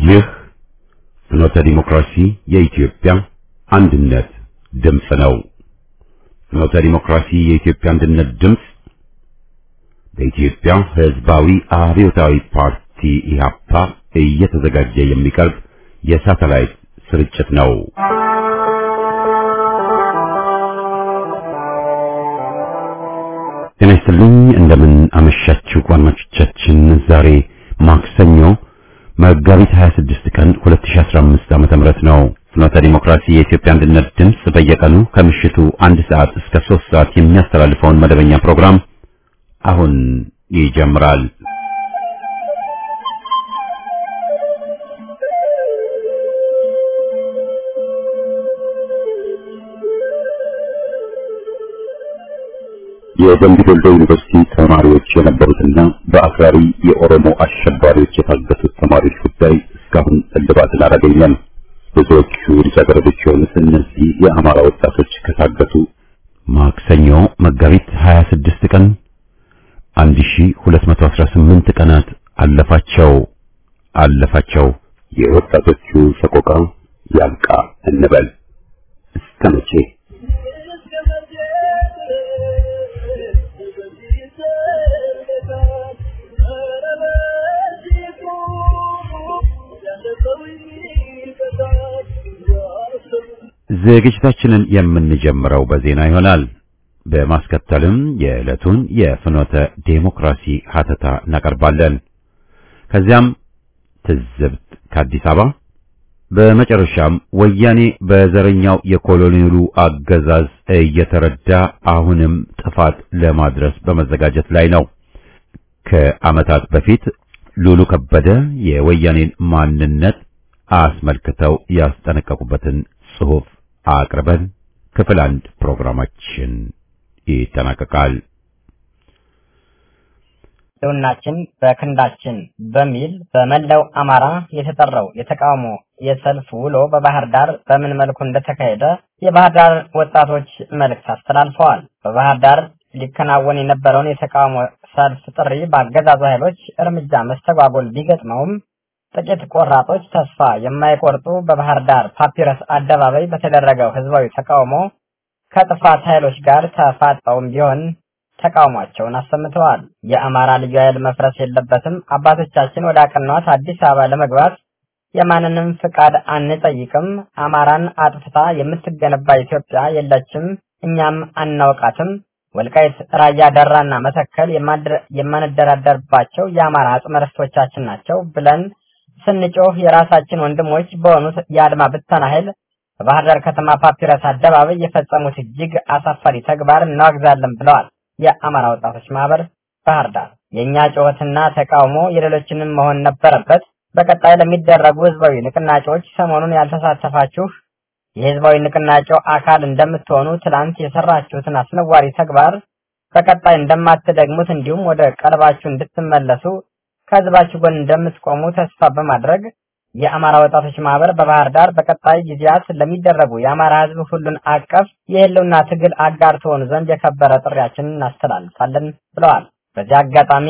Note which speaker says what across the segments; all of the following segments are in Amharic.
Speaker 1: ይህ ፍኖተ ዲሞክራሲ የኢትዮጵያ አንድነት ድምፅ ነው። ፍኖተ ዲሞክራሲ የኢትዮጵያ አንድነት ድምፅ በኢትዮጵያ ሕዝባዊ አብዮታዊ ፓርቲ ኢህአፓ እየተዘጋጀ የሚቀርብ የሳተላይት ስርጭት ነው። ጤና ይስጥልኝ። እንደምን አመሻችሁ አድማጮቻችን። ዛሬ ማክሰኞ መጋቢት 26 ቀን 2015 ዓመተ ምህረት ነው። ፍኖተ ዲሞክራሲ የኢትዮጵያ አንድነት ድምፅ በየቀኑ ከምሽቱ አንድ ሰዓት እስከ 3 ሰዓት የሚያስተላልፈውን መደበኛ ፕሮግራም አሁን ይጀምራል። የደምቢ ዶሎ ዩኒቨርሲቲ ተማሪዎች የነበሩትና በአክራሪ የኦሮሞ አሸባሪዎች የታገቱት ተማሪዎች ጉዳይ እስካሁን እልባትን አላገኘም። ብዙዎቹ ልጃገረዶች የሆኑት እነዚህ የአማራ ወጣቶች ከታገቱ ማክሰኞ መጋቢት 26 ቀን 1218 ቀናት አለፋቸው አለፋቸው። የወጣቶቹ ሰቆቃ ያብቃ እንበል እስከ መቼ? ዝግጅታችንን የምንጀምረው በዜና ይሆናል። በማስከተልም የዕለቱን የፍኖተ ዴሞክራሲ ሀተታ እናቀርባለን። ከዚያም ትዝብት ከአዲስ አበባ፣ በመጨረሻም ወያኔ በዘረኛው የኮሎኔሉ አገዛዝ እየተረዳ አሁንም ጥፋት ለማድረስ በመዘጋጀት ላይ ነው። ከዓመታት በፊት ሉሉ ከበደ የወያኔን ማንነት አስመልክተው ያስጠነቀቁበትን ጽሑፍ አቅርበን ክፍል አንድ ፕሮግራማችን ይጠናቀቃል።
Speaker 2: ህልውናችን በክንዳችን በሚል በመላው አማራ የተጠራው የተቃውሞ የሰልፍ ውሎ በባህር ዳር በምን መልኩ እንደተካሄደ የባህር ዳር ወጣቶች መልእክት አስተላልፈዋል። በባህር ዳር ሊከናወን የነበረውን የተቃውሞ ሰልፍ ጥሪ በአገዛዙ ኃይሎች እርምጃ መስተጓጎል ቢገጥመውም ጥቂት ቆራጦች ተስፋ የማይቆርጡ በባህር ዳር ፓፒረስ አደባባይ በተደረገው ህዝባዊ ተቃውሞ ከጥፋት ኃይሎች ጋር ተፋጠውም ቢሆን ተቃውሟቸውን አሰምተዋል። የአማራ ልዩ ኃይል መፍረስ የለበትም፣ አባቶቻችን ወደ አቀኗት አዲስ አበባ ለመግባት የማንንም ፍቃድ አንጠይቅም፣ አማራን አጥፍታ የምትገነባ ኢትዮጵያ የለችም፣ እኛም አናውቃትም፣ ወልቃይት፣ ራያ፣ ደራና መተከል የማንደራደርባቸው የአማራ አጽመ ርስቶቻችን ናቸው ብለን ስንጮህ የራሳችን ወንድሞች በሆኑት የአድማ ብተና ኃይል በባህር ዳር ከተማ ፓፒረስ አደባባይ የፈጸሙት እጅግ አሳፋሪ ተግባር እናወግዛለን ብለዋል። የአማራ ወጣቶች ማህበር ባህር ዳር የእኛ ጩኸትና ተቃውሞ የሌሎችንም መሆን ነበረበት። በቀጣይ ለሚደረጉ ህዝባዊ ንቅናቄዎች ሰሞኑን ያልተሳተፋችሁ የህዝባዊ ንቅናቄው አካል እንደምትሆኑ ትላንት የሰራችሁትን አስነዋሪ ተግባር በቀጣይ እንደማትደግሙት እንዲሁም ወደ ቀልባችሁ እንድትመለሱ ከህዝባችሁ ጎን እንደምትቆሙ ተስፋ በማድረግ የአማራ ወጣቶች ማህበር በባህር ዳር በቀጣይ ጊዜያት ለሚደረጉ የአማራ ህዝብ ሁሉን አቀፍ የህልውና ትግል አጋር ትሆኑ ዘንድ የከበረ ጥሪያችንን እናስተላልፋለን ብለዋል። በዚህ አጋጣሚ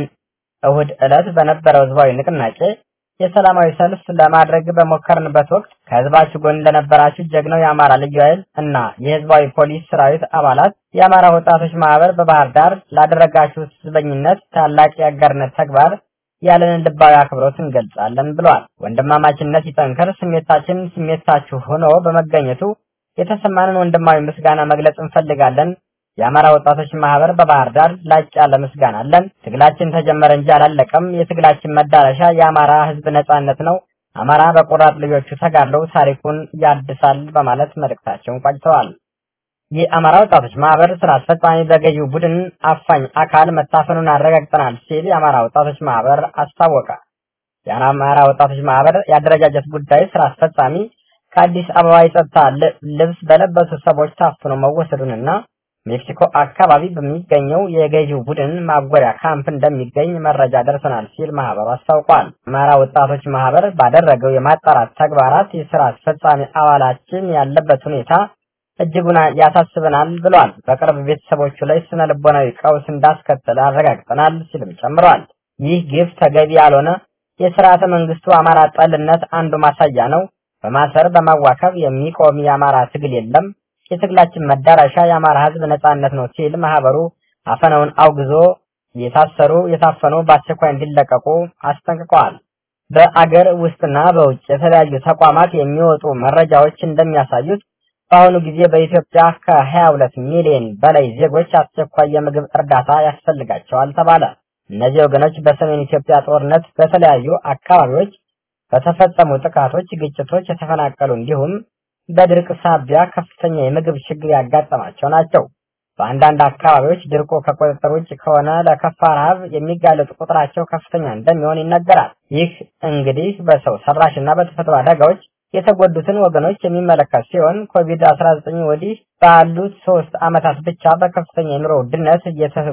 Speaker 2: እሁድ ዕለት በነበረው ህዝባዊ ንቅናቄ የሰላማዊ ሰልፍ ለማድረግ በሞከርንበት ወቅት ከህዝባችሁ ጎን ለነበራችሁ ጀግናው የአማራ ልዩ ኃይል እና የህዝባዊ ፖሊስ ሰራዊት አባላት የአማራ ወጣቶች ማህበር በባህር ዳር ላደረጋችሁት ህዝበኝነት ታላቅ የአጋርነት ተግባር ያለንን ልባዊ አክብሮት እንገልጻለን ብለዋል። ወንድማማችነት ይጠንከር፣ ስሜታችን ስሜታችሁ ሆኖ በመገኘቱ የተሰማንን ወንድማዊ ምስጋና መግለጽ እንፈልጋለን። የአማራ ወጣቶች ማህበር በባህር ዳር ላቅ ያለ ምስጋና አለን። ትግላችን ተጀመረ እንጂ አላለቀም። የትግላችን መዳረሻ የአማራ ህዝብ ነጻነት ነው። አማራ በቆራጥ ልጆቹ ተጋድለው ታሪኩን ያድሳል በማለት መልእክታቸውን ቋጭተዋል። የአማራ ወጣቶች ማህበር ስራ አስፈጻሚ በገዢው ቡድን አፋኝ አካል መታፈኑን አረጋግጠናል ሲል የአማራ ወጣቶች ማህበር አስታወቀ። የአማራ ወጣቶች ማህበር የአደረጃጀት ጉዳይ ስራ አስፈጻሚ ከአዲስ አበባ የጸጥታ ልብስ በለበሱ ሰዎች ታፍኖ መወሰዱንና ሜክሲኮ አካባቢ በሚገኘው የገዢው ቡድን ማጎሪያ ካምፕ እንደሚገኝ መረጃ ደርሰናል ሲል ማህበሩ አስታውቋል። አማራ ወጣቶች ማህበር ባደረገው የማጣራት ተግባራት የስራ አስፈጻሚ አባላችን ያለበት ሁኔታ እጅጉን ያሳስበናል ብሏል። በቅርብ ቤተሰቦቹ ላይ ስነ ልቦናዊ ቀውስ እንዳስከተለ አረጋግጠናል ሲልም ጨምረዋል። ይህ ግፍ ተገቢ ያልሆነ የስርዓተ መንግስቱ አማራ ጠልነት አንዱ ማሳያ ነው። በማሰር በማዋከብ የሚቆም የአማራ ትግል የለም። የትግላችን መዳረሻ የአማራ ህዝብ ነጻነት ነው ሲል ማህበሩ አፈናውን አውግዞ የታሰሩ የታፈኑ በአስቸኳይ እንዲለቀቁ አስጠንቅቀዋል። በአገር ውስጥና በውጭ የተለያዩ ተቋማት የሚወጡ መረጃዎች እንደሚያሳዩት በአሁኑ ጊዜ በኢትዮጵያ ከ22 ሚሊዮን በላይ ዜጎች አስቸኳይ የምግብ እርዳታ ያስፈልጋቸዋል ተባለ። እነዚህ ወገኖች በሰሜን ኢትዮጵያ ጦርነት፣ በተለያዩ አካባቢዎች በተፈጸሙ ጥቃቶች፣ ግጭቶች የተፈናቀሉ እንዲሁም በድርቅ ሳቢያ ከፍተኛ የምግብ ችግር ያጋጠማቸው ናቸው። በአንዳንድ አካባቢዎች ድርቁ ከቁጥጥር ውጭ ከሆነ ለከፋ ረሃብ የሚጋለጡ ቁጥራቸው ከፍተኛ እንደሚሆን ይነገራል። ይህ እንግዲህ በሰው ሰራሽና በተፈጥሮ አደጋዎች የተጎዱትን ወገኖች የሚመለከት ሲሆን ኮቪድ 19 ወዲህ ባሉት ሶስት ዓመታት ብቻ በከፍተኛ የኑሮ ውድነት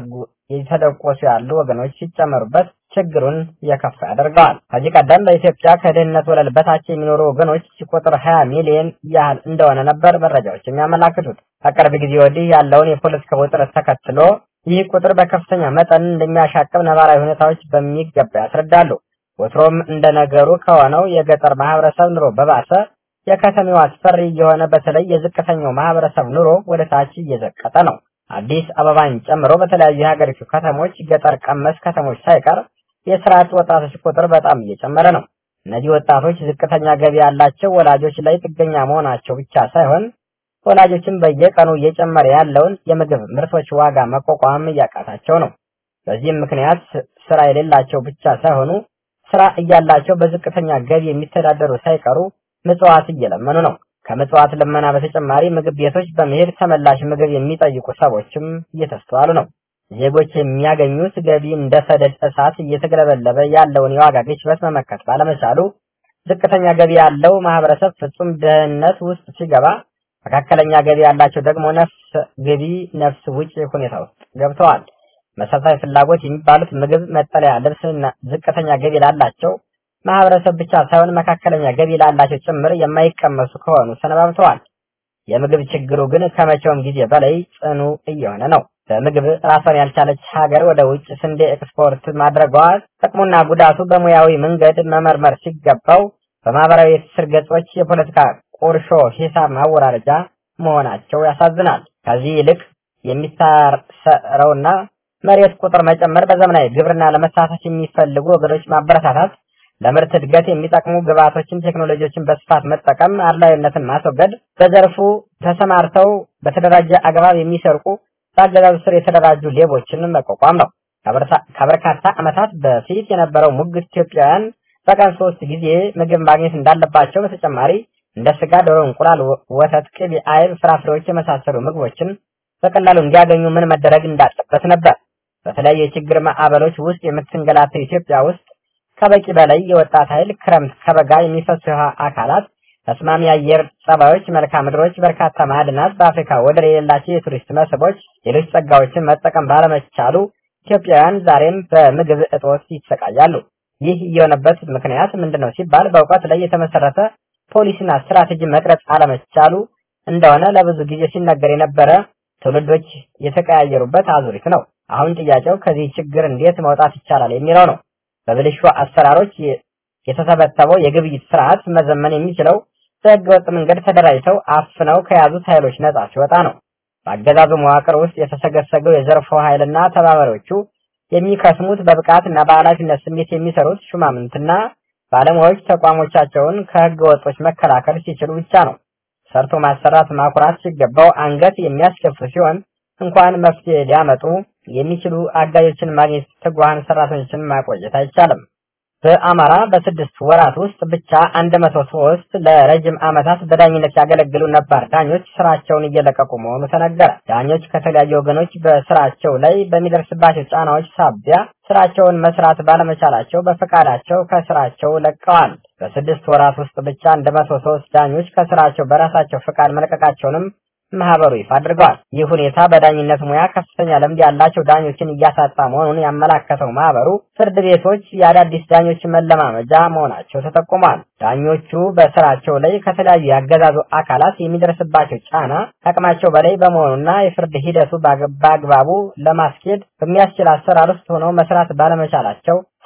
Speaker 2: እየተደቆሱ ያሉ ወገኖች ሲጨመሩበት ችግሩን የከፋ ያደርገዋል። ከዚህ ቀደም በኢትዮጵያ ከድህነት ወለል በታች የሚኖሩ ወገኖች ቁጥር 20 ሚሊዮን ያህል እንደሆነ ነበር መረጃዎች የሚያመላክቱት። ከቅርብ ጊዜ ወዲህ ያለውን የፖለቲካ ውጥረት ተከትሎ ይህ ቁጥር በከፍተኛ መጠን እንደሚያሻቅብ ነባራዊ ሁኔታዎች በሚገባ ያስረዳሉ። ወትሮም እንደ ነገሩ ከሆነው የገጠር ማህበረሰብ ኑሮ በባሰ የከተማው አስፈሪ የሆነ በተለይ የዝቅተኛው ማህበረሰብ ኑሮ ወደ ታች እየዘቀጠ ነው። አዲስ አበባን ጨምሮ በተለያዩ የሀገሪቱ ከተሞች ገጠር ቀመስ ከተሞች ሳይቀር የስራ አጥ ወጣቶች ቁጥር በጣም እየጨመረ ነው። እነዚህ ወጣቶች ዝቅተኛ ገቢ ያላቸው ወላጆች ላይ ጥገኛ መሆናቸው ብቻ ሳይሆን ወላጆችን በየቀኑ እየጨመረ ያለውን የምግብ ምርቶች ዋጋ መቋቋም እያቃታቸው ነው። በዚህም ምክንያት ስራ የሌላቸው ብቻ ሳይሆኑ ስራ እያላቸው በዝቅተኛ ገቢ የሚተዳደሩ ሳይቀሩ ምጽዋት እየለመኑ ነው። ከምጽዋት ልመና በተጨማሪ ምግብ ቤቶች በመሄድ ተመላሽ ምግብ የሚጠይቁ ሰዎችም እየተስተዋሉ ነው። ዜጎች የሚያገኙት ገቢ እንደ ሰደድ እሳት እየተገለበለበ ያለውን የዋጋ ግሽበት መመከት ባለመቻሉ ዝቅተኛ ገቢ ያለው ማህበረሰብ ፍጹም ድህነት ውስጥ ሲገባ፣ መካከለኛ ገቢ ያላቸው ደግሞ ነፍስ ገቢ ነፍስ ውጭ ሁኔታ ውስጥ ገብተዋል። መሰረታዊ ፍላጎት የሚባሉት ምግብ፣ መጠለያ፣ ልብስና ዝቅተኛ ገቢ ላላቸው ማህበረሰብ ብቻ ሳይሆን መካከለኛ ገቢ ላላቸው ጭምር የማይቀመሱ ከሆኑ ሰነባብተዋል። የምግብ ችግሩ ግን ከመቼውም ጊዜ በላይ ጽኑ እየሆነ ነው። በምግብ ራሷን ያልቻለች ሀገር ወደ ውጭ ስንዴ ኤክስፖርት ማድረጓ ጥቅሙና ጉዳቱ በሙያዊ መንገድ መመርመር ሲገባው በማህበራዊ የትስስር ገጾች የፖለቲካ ቁርሾ ሂሳብ ማወራረጃ መሆናቸው ያሳዝናል። ከዚህ ይልቅ የሚታረውና መሬት ቁጥር መጨመር፣ በዘመናዊ ግብርና ለመሳተፍ የሚፈልጉ ወገኖች ማበረታታት፣ ለምርት እድገት የሚጠቅሙ ግብዓቶችን፣ ቴክኖሎጂዎችን በስፋት መጠቀም፣ አድላዊነትን ማስወገድ፣ በዘርፉ ተሰማርተው በተደራጀ አግባብ የሚሰርቁ በአገዛዙ ስር የተደራጁ ሌቦችን መቋቋም ነው። ከበርካታ ዓመታት በፊት የነበረው ሙግት ኢትዮጵያውያን በቀን ሶስት ጊዜ ምግብ ማግኘት እንዳለባቸው በተጨማሪ እንደ ስጋ፣ ዶሮ፣ እንቁላል፣ ወተት፣ ቅቤ፣ አይብ፣ ፍራፍሬዎች የመሳሰሉ ምግቦችን በቀላሉ እንዲያገኙ ምን መደረግ እንዳለበት ነበር። በተለያዩ የችግር ማዕበሎች ውስጥ የምትንገላተው ኢትዮጵያ ውስጥ ከበቂ በላይ የወጣት ኃይል፣ ክረምት ከበጋ የሚፈሱ የውሃ አካላት፣ ተስማሚ የአየር ጸባዮች፣ መልክዓ ምድሮች፣ በርካታ ማዕድናት፣ በአፍሪካ ወደር የሌላቸው የቱሪስት መስህቦች፣ ሌሎች ጸጋዎችን መጠቀም ባለመቻሉ ኢትዮጵያውያን ዛሬም በምግብ እጦት ይሰቃያሉ። ይህ የሆነበት ምክንያት ምንድነው ሲባል በእውቀት ላይ የተመሰረተ ፖሊሲና ስትራቴጂ መቅረጽ አለመቻሉ እንደሆነ ለብዙ ጊዜ ሲነገር የነበረ ትውልዶች የተቀያየሩበት አዙሪት ነው። አሁን ጥያቄው ከዚህ ችግር እንዴት መውጣት ይቻላል የሚለው ነው። በብልሹ አሰራሮች የተተበተበው የግብይት ስርዓት መዘመን የሚችለው በህገወጥ መንገድ ተደራጅተው አፍነው ከያዙት ኃይሎች ነጻ ሲወጣ ነው። በአገዛዙ መዋቅር ውስጥ የተሰገሰገው የዘርፎ ኃይልና ተባባሪዎቹ የሚከስሙት በብቃት እና በኃላፊነት ስሜት የሚሰሩት ሹማምንትና ባለሙያዎች ተቋሞቻቸውን ከህገ ወጦች መከላከል ሲችሉ ብቻ ነው። ሰርቶ ማሰራት ማኩራት ሲገባው አንገት የሚያስከፍት ሲሆን እንኳን መፍትሄ ሊያመጡ የሚችሉ አጋዦችን ማግኘት ትጉሃን ሰራተኞችን ማቆየት አይቻልም። በአማራ በስድስት ወራት ውስጥ ብቻ አንድ መቶ ሶስት ለረጅም ዓመታት በዳኝነት ያገለግሉ ነባር ዳኞች ስራቸውን እየለቀቁ መሆኑ ተነገረ። ዳኞች ከተለያዩ ወገኖች በስራቸው ላይ በሚደርስባቸው ጫናዎች ሳቢያ ስራቸውን መስራት ባለመቻላቸው በፈቃዳቸው ከስራቸው ለቀዋል። በስድስት ወራት ውስጥ ብቻ አንድ መቶ ሶስት ዳኞች ከስራቸው በራሳቸው ፈቃድ መለቀቃቸውንም ማህበሩ ይፋ አድርገዋል። ይህ ሁኔታ በዳኝነት ሙያ ከፍተኛ ልምድ ያላቸው ዳኞችን እያሳጣ መሆኑን ያመላከተው ማህበሩ ፍርድ ቤቶች የአዳዲስ ዳኞች መለማመጃ መሆናቸው ተጠቁሟል። ዳኞቹ በስራቸው ላይ ከተለያዩ ያገዛዙ አካላት የሚደርስባቸው ጫና ከአቅማቸው በላይ በመሆኑና የፍርድ ሂደቱ በአግባቡ ለማስኬድ በሚያስችል አሰራር ውስጥ ሆነው መስራት ባለመቻላቸው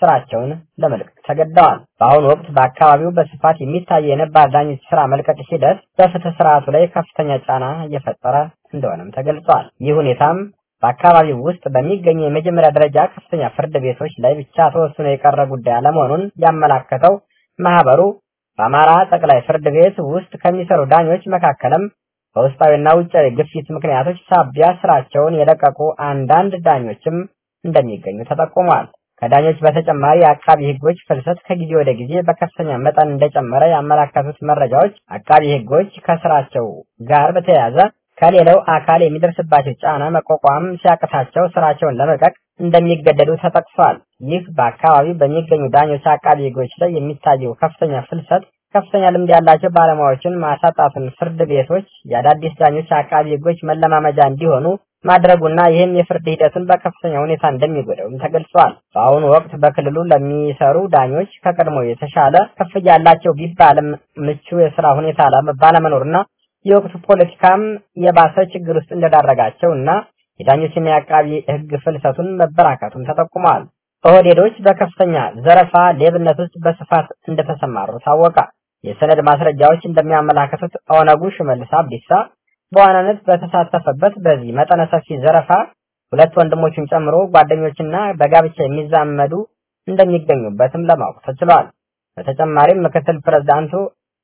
Speaker 2: ስራቸውን ለመልቀቅ ተገደዋል። በአሁኑ ወቅት በአካባቢው በስፋት የሚታየው የነባር ዳኞች ስራ መልቀቅ ሂደት በፍትህ ስርዓቱ ላይ ከፍተኛ ጫና እየፈጠረ እንደሆነም ተገልጿል። ይህ ሁኔታም በአካባቢው ውስጥ በሚገኙ የመጀመሪያ ደረጃ ከፍተኛ ፍርድ ቤቶች ላይ ብቻ ተወስኖ የቀረ ጉዳይ አለመሆኑን ያመላከተው ማህበሩ በአማራ ጠቅላይ ፍርድ ቤት ውስጥ ከሚሰሩ ዳኞች መካከልም በውስጣዊና ውጫዊ ግፊት ምክንያቶች ሳቢያ ስራቸውን የለቀቁ አንዳንድ ዳኞችም እንደሚገኙ ተጠቁሟል። ከዳኞች በተጨማሪ የአቃቢ ህጎች ፍልሰት ከጊዜ ወደ ጊዜ በከፍተኛ መጠን እንደጨመረ ያመላከቱት መረጃዎች አቃቢ ህጎች ከስራቸው ጋር በተያያዘ ከሌላው አካል የሚደርስባቸው ጫና መቋቋም ሲያቅታቸው ስራቸውን ለመልቀቅ እንደሚገደዱ ተጠቅሷል። ይህ በአካባቢው በሚገኙ ዳኞች አቃቢ ህጎች ላይ የሚታየው ከፍተኛ ፍልሰት ከፍተኛ ልምድ ያላቸው ባለሙያዎችን ማሳጣቱን ፍርድ ቤቶች የአዳዲስ ዳኞች አቃቢ ህጎች መለማመጃ እንዲሆኑ ማድረጉና ይህም የፍርድ ሂደቱን በከፍተኛ ሁኔታ እንደሚጎዳውም ተገልጿል። በአሁኑ ወቅት በክልሉ ለሚሰሩ ዳኞች ከቀድሞ የተሻለ ክፍያ ያላቸው ቢባልም ምቹ የስራ ሁኔታ ባለመኖርና የወቅቱ ፖለቲካም የባሰ ችግር ውስጥ እንደዳረጋቸው እና የዳኞችና የአቃቢ ህግ ፍልሰቱን መበራከቱን ተጠቁመዋል። ኦህዴዶች በከፍተኛ ዘረፋ፣ ሌብነት ውስጥ በስፋት እንደተሰማሩ ታወቀ። የሰነድ ማስረጃዎች እንደሚያመላክቱት ኦነጉ ሽመልስ አብዲሳ በዋናነት በተሳተፈበት በዚህ መጠነ ሰፊ ዘረፋ ሁለት ወንድሞቹን ጨምሮ ጓደኞችና በጋብቻ የሚዛመዱ እንደሚገኙበትም ለማወቅ ተችሏል። በተጨማሪም ምክትል ፕሬዝዳንቱ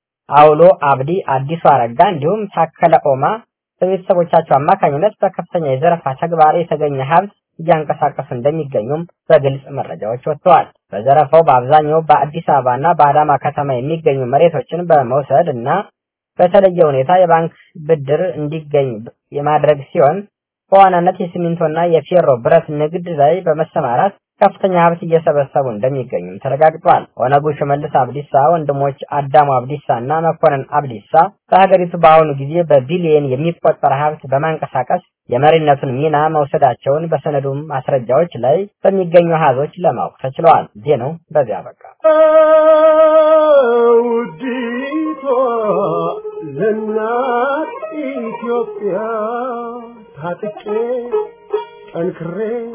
Speaker 2: አውሎ አብዲ፣ አዲሱ አረጋ እንዲሁም ታከለ ኦማ በቤተሰቦቻቸው አማካኝነት በከፍተኛ የዘረፋ ተግባር የተገኘ ሀብት እያንቀሳቀሱ እንደሚገኙም በግልጽ መረጃዎች ወጥተዋል። በዘረፋው በአብዛኛው በአዲስ አበባና በአዳማ ከተማ የሚገኙ መሬቶችን በመውሰድ እና በተለየ ሁኔታ የባንክ ብድር እንዲገኝ የማድረግ ሲሆን በዋናነት የሲሚንቶና የፌሮ ብረት ንግድ ላይ በመሰማራት ከፍተኛ ሀብት እየሰበሰቡ እንደሚገኙም ተረጋግጧል። ኦነጉ ሽመልስ አብዲሳ ወንድሞች አዳሙ አብዲሳ እና መኮንን አብዲሳ በሀገሪቱ በአሁኑ ጊዜ በቢሊየን የሚቆጠር ሀብት በማንቀሳቀስ የመሪነቱን ሚና መውሰዳቸውን በሰነዱም ማስረጃዎች ላይ በሚገኙ አሃዞች ለማወቅ ተችለዋል። ዜናው በዚያ በቃ።
Speaker 3: ውዲቷ ለእናት ኢትዮጵያ ታጥቄ ጠንክሬ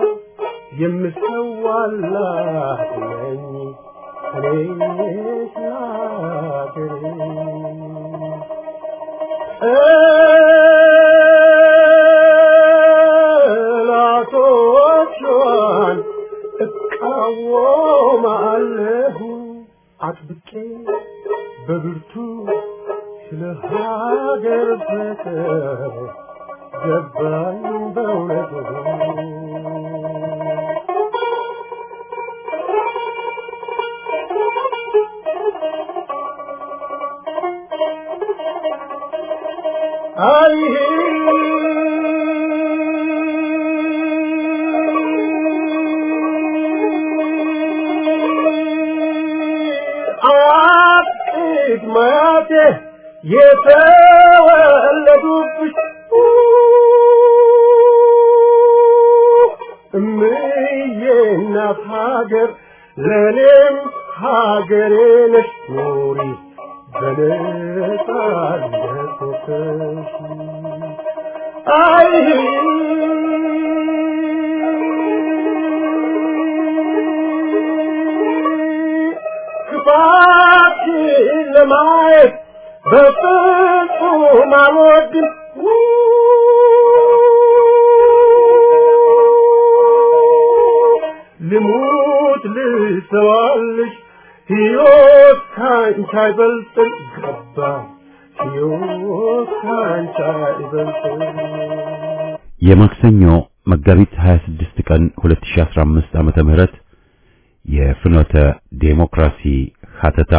Speaker 3: የምሰዋላት ነኝ እኔ ሀገሬ ጠላቶቿን እቃወማለሁ አጥብቄ በብርቱ ስለ ሀገር ፍቅር ገባኝ በእውነቱ አይ አጥቂት ማቴ የተወለዱብሽ እምዬ እናት ሀገር ለእኔም ሀገሬ ነሽ ኑሪ በነጻነት ወጥተሽ አይ ክፋትሽን ለማየት በፍጹም አልወድም ልሙት ልሰዋልሽ ሕይወት ካንቺ አይበልጥም ገባ ሕይወት ካንቺ አይበልጥም
Speaker 1: የማክሰኞ መጋቢት 26 ቀን 2015 ዓመተ ምህረት የፍኖተ ዴሞክራሲ ሀተታ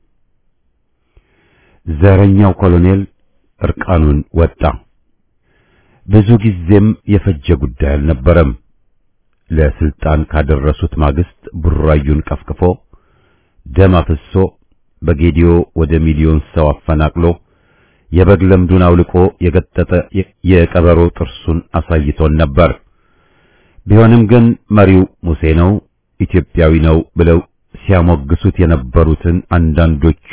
Speaker 1: ዘረኛው ኮሎኔል እርቃኑን ወጣ። ብዙ ጊዜም የፈጀ ጉዳይ አልነበረም። ለስልጣን ካደረሱት ማግስት ቡራዩን ቀፍቅፎ ደም አፍሶ በጌዲዮ ወደ ሚሊዮን ሰው አፈናቅሎ የበግ ለምዱን አውልቆ የገጠጠ የቀበሮ ጥርሱን አሳይቶን ነበር። ቢሆንም ግን መሪው ሙሴ ነው፣ ኢትዮጵያዊ ነው ብለው ሲያሞግሱት የነበሩትን አንዳንዶቹ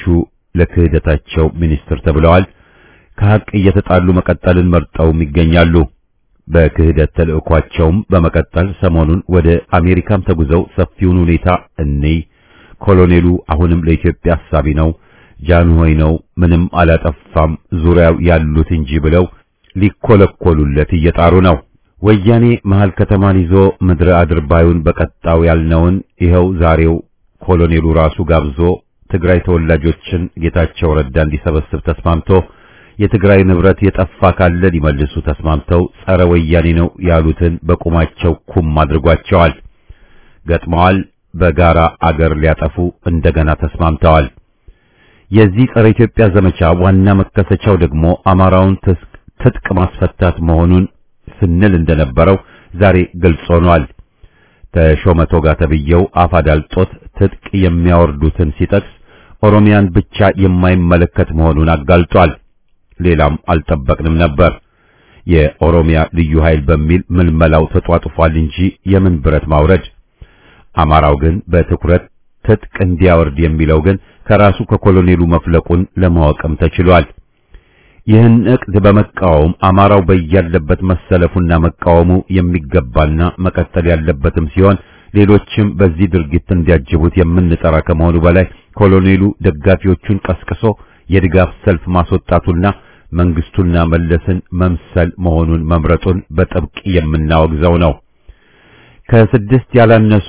Speaker 1: ለክህደታቸው ሚኒስትር ተብለዋል። ከሐቅ እየተጣሉ መቀጠልን መርጠውም ይገኛሉ። በክህደት ተልእኳቸውም በመቀጠል ሰሞኑን ወደ አሜሪካም ተጉዘው ሰፊውን ሁኔታ እንይ፣ ኮሎኔሉ አሁንም ለኢትዮጵያ አሳቢ ነው፣ ጃንሆይ ነው፣ ምንም አላጠፋም፣ ዙሪያው ያሉት እንጂ ብለው ሊኮለኮሉለት እየጣሩ ነው። ወያኔ መሃል ከተማን ይዞ ምድረ አድርባዩን በቀጣው ያልነውን ይኸው ዛሬው ኮሎኔሉ ራሱ ጋብዞ ትግራይ ተወላጆችን ጌታቸው ረዳ እንዲሰበስብ ተስማምቶ የትግራይ ንብረት የጠፋ ካለ ሊመልሱ ተስማምተው ጸረ ወያኔ ነው ያሉትን በቁማቸው ኩም አድርጓቸዋል። ገጥመዋል። በጋራ አገር ሊያጠፉ እንደገና ተስማምተዋል። የዚህ ጸረ ኢትዮጵያ ዘመቻ ዋና መከሰቻው ደግሞ አማራውን ትጥቅ ማስፈታት መሆኑን ስንል እንደነበረው ዛሬ ግልጽ ሆኗል። ተሾመ ቶጋ ተብዬው አፋዳልጦት ትጥቅ የሚያወርዱትን ሲጠቅስ ኦሮሚያን ብቻ የማይመለከት መሆኑን አጋልጧል። ሌላም አልጠበቅንም ነበር። የኦሮሚያ ልዩ ኃይል በሚል ምልመላው ተጧጡፏል እንጂ የምን ብረት ማውረድ። አማራው ግን በትኩረት ትጥቅ እንዲያወርድ የሚለው ግን ከራሱ ከኮሎኔሉ መፍለቁን ለማወቅም ተችሏል። ይህን እቅድ በመቃወም አማራው በያለበት መሰለፉና መቃወሙ የሚገባና መቀጠል ያለበትም ሲሆን ሌሎችም በዚህ ድርጊት እንዲያጅቡት የምንጠራ ከመሆኑ በላይ ኮሎኔሉ ደጋፊዎቹን ቀስቅሶ የድጋፍ ሰልፍ ማስወጣቱና መንግስቱና መለስን መምሰል መሆኑን መምረጡን በጥብቅ የምናወግዘው ነው። ከስድስት ያላነሱ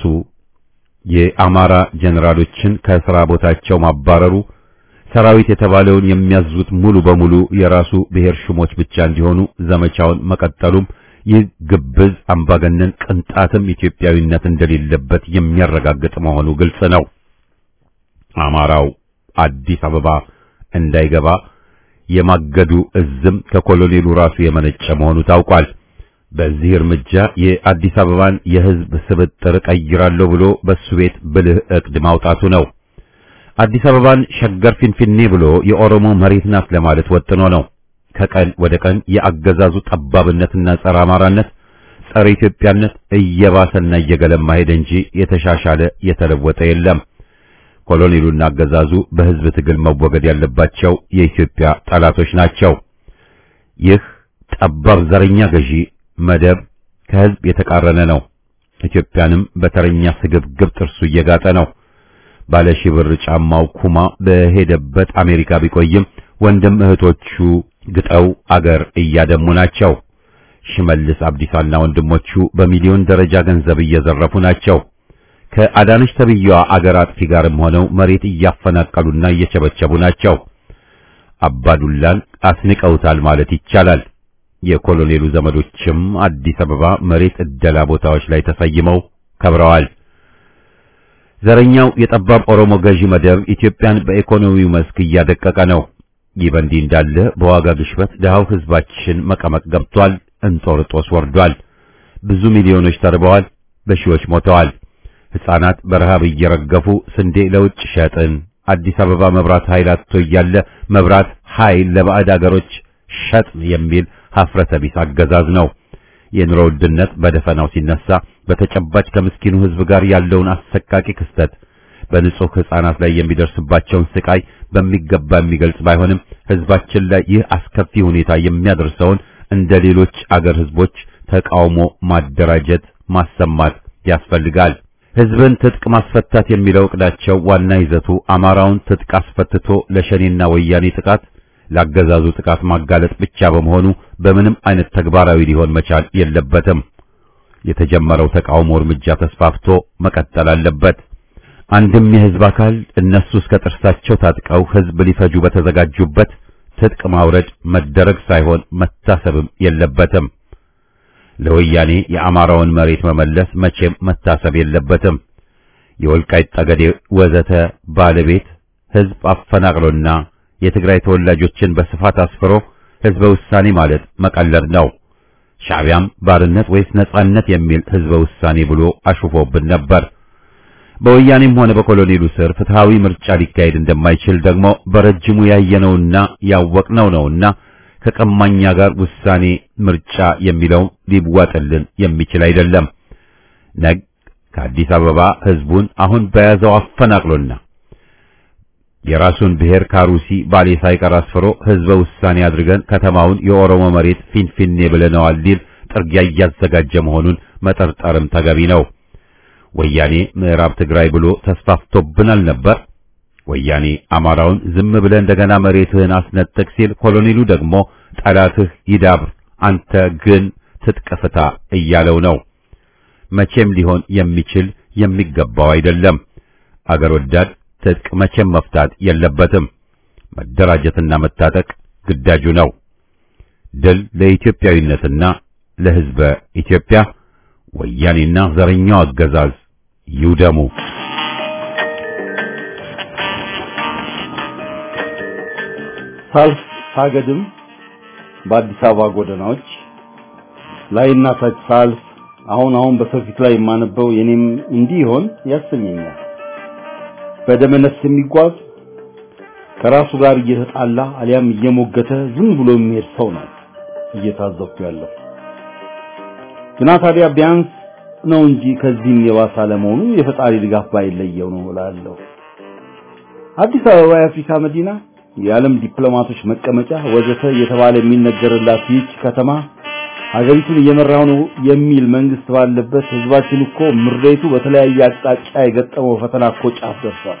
Speaker 1: የአማራ ጀነራሎችን ከስራ ቦታቸው ማባረሩ ሰራዊት የተባለውን የሚያዙት ሙሉ በሙሉ የራሱ ብሔር ሹሞች ብቻ እንዲሆኑ ዘመቻውን መቀጠሉም ይህ ግብዝ አምባገነን ቅንጣትም ኢትዮጵያዊነት እንደሌለበት የሚያረጋግጥ መሆኑ ግልጽ ነው። አማራው አዲስ አበባ እንዳይገባ የማገዱ እዝም ከኮሎኔሉ ራሱ የመነጨ መሆኑ ታውቋል። በዚህ እርምጃ የአዲስ አበባን የህዝብ ስብጥር ቀይራለሁ ብሎ በሱ ቤት ብልህ እቅድ ማውጣቱ ነው። አዲስ አበባን ሸገር ፊንፊኔ ብሎ የኦሮሞ መሬት ናት ለማለት ወጥኖ ነው። ከቀን ወደ ቀን የአገዛዙ ጠባብነትና ጸረ አማራነት፣ ጸረ ኢትዮጵያነት እየባሰና እየገለማ ሄደ እንጂ የተሻሻለ የተለወጠ የለም። ኮሎኔሉና አገዛዙ በህዝብ ትግል መወገድ ያለባቸው የኢትዮጵያ ጠላቶች ናቸው። ይህ ጠባብ ዘረኛ ገዢ መደብ ከህዝብ የተቃረነ ነው። ኢትዮጵያንም በተረኛ ስግብግብ ጥርሱ እየጋጠ ነው። ባለ ሺህ ብር ጫማው ኩማ በሄደበት አሜሪካ ቢቆይም ወንድም እህቶቹ ግጠው አገር እያደሙ ናቸው። ሽመልስ አብዲሳና ወንድሞቹ በሚሊዮን ደረጃ ገንዘብ እየዘረፉ ናቸው። ከአዳነች ተብዬዋ አገር አጥፊ ጋርም ሆነው መሬት እያፈናቀሉና እየቸበቸቡ ናቸው። አባዱላን አስንቀውታል ማለት ይቻላል። የኮሎኔሉ ዘመዶችም አዲስ አበባ መሬት እደላ ቦታዎች ላይ ተሰይመው ከብረዋል። ዘረኛው የጠባብ ኦሮሞ ገዢ መደብ ኢትዮጵያን በኢኮኖሚው መስክ እያደቀቀ ነው። ይህ በእንዲህ እንዳለ በዋጋ ግሽበት ድሃው ህዝባችን መቀመቅ ገብቷል። እንጦርጦስ ወርዷል። ብዙ ሚሊዮኖች ተርበዋል። በሺዎች ሞተዋል። ሕፃናት በረሃብ እየረገፉ ስንዴ ለውጭ ሸጥን፣ አዲስ አበባ መብራት ኃይል አጥቶ እያለ መብራት ኃይል ለባዕድ አገሮች ሸጥን የሚል ሀፍረተ ቢስ አገዛዝ ነው። የኑሮ ውድነት በደፈናው ሲነሳ በተጨባጭ ከምስኪኑ ህዝብ ጋር ያለውን አሰቃቂ ክስተት በንጹህ ሕፃናት ላይ የሚደርስባቸውን ስቃይ በሚገባ የሚገልጽ ባይሆንም ህዝባችን ላይ ይህ አስከፊ ሁኔታ የሚያደርሰውን እንደ ሌሎች አገር ህዝቦች ተቃውሞ ማደራጀት፣ ማሰማት ያስፈልጋል። ህዝብን ትጥቅ ማስፈታት የሚለው እቅዳቸው ዋና ይዘቱ አማራውን ትጥቅ አስፈትቶ ለሸኔና ወያኔ ጥቃት ላገዛዙ ጥቃት ማጋለጥ ብቻ በመሆኑ በምንም አይነት ተግባራዊ ሊሆን መቻል የለበትም። የተጀመረው ተቃውሞ እርምጃ ተስፋፍቶ መቀጠል አለበት። አንድም የህዝብ አካል እነሱ እስከ ጥርሳቸው ታጥቀው ህዝብ ሊፈጁ በተዘጋጁበት ትጥቅ ማውረድ መደረግ ሳይሆን መታሰብም የለበትም። ለወያኔ የአማራውን መሬት መመለስ መቼም መታሰብ የለበትም። የወልቃይት ጠገዴ ወዘተ ባለቤት ህዝብ አፈናቅሎና የትግራይ ተወላጆችን በስፋት አስፍሮ ህዝበ ውሳኔ ማለት መቀለድ ነው። ሻዕቢያም ባርነት ወይስ ነጻነት የሚል ህዝበ ውሳኔ ብሎ አሹፎብን ነበር። በወያኔም ሆነ በኮሎኔሉ ስር ፍትሃዊ ምርጫ ሊካሄድ እንደማይችል ደግሞ በረጅሙ ያየነውና ያወቅነው ነውና ከቀማኛ ጋር ውሳኔ ምርጫ የሚለው ሊዋጥልን የሚችል አይደለም። ነግ ከአዲስ አበባ ህዝቡን አሁን በያዘው አፈናቅሎና የራሱን ብሔር ካሩሲ ባሌ ሳይቀር አስፍሮ ህዝበ ውሳኔ አድርገን ከተማውን የኦሮሞ መሬት ፊንፊኔ ብለነዋል ሊል ጥርጊያ እያዘጋጀ መሆኑን መጠርጠርም ተገቢ ነው። ወያኔ ምዕራብ ትግራይ ብሎ ተስፋፍቶብናል ነበር። ወያኔ አማራውን ዝም ብለህ እንደገና መሬትህን አስነጥቅ ሲል፣ ኮሎኔሉ ደግሞ ጠላትህ ይዳብር አንተ ግን ትጥቅ ፍታ እያለው ነው። መቼም ሊሆን የሚችል የሚገባው አይደለም። አገር ወዳድ ትጥቅ መቼም መፍታት የለበትም። መደራጀትና መታጠቅ ግዳጁ ነው። ድል ለኢትዮጵያዊነትና ለሕዝበ ኢትዮጵያ። ወያኔና ዘረኛው አገዛዝ ይውደሙ።
Speaker 4: ሳልፍ ሳገድም በአዲስ አበባ ጎዳናዎች ላይና ታች ሳልፍ አሁን አሁን በሰው ፊት ላይ የማነበው የኔም እንዲህ ይሆን ያሰኘኛል። በደመ ነፍስ የሚጓዝ ከራሱ ጋር እየተጣላ አሊያም እየሞገተ ዝም ብሎ የሚሄድ ሰው ነው እየታዘብኩ ያለው። ግና ታዲያ ቢያንስ ነው እንጂ ከዚህም የባሰ አለመሆኑ የፈጣሪ ድጋፍ ባይለየው ነው እላለሁ። አዲስ አበባ የአፍሪካ መዲና፣ የዓለም ዲፕሎማቶች መቀመጫ ወዘተ እየተባለ የሚነገርላት ይህች ከተማ ሀገሪቱን እየመራው ነው የሚል መንግስት ባለበት ህዝባችን እኮ ምሬቱ በተለያየ አቅጣጫ የገጠመው ፈተና እኮ ጫፍ ደርሷል።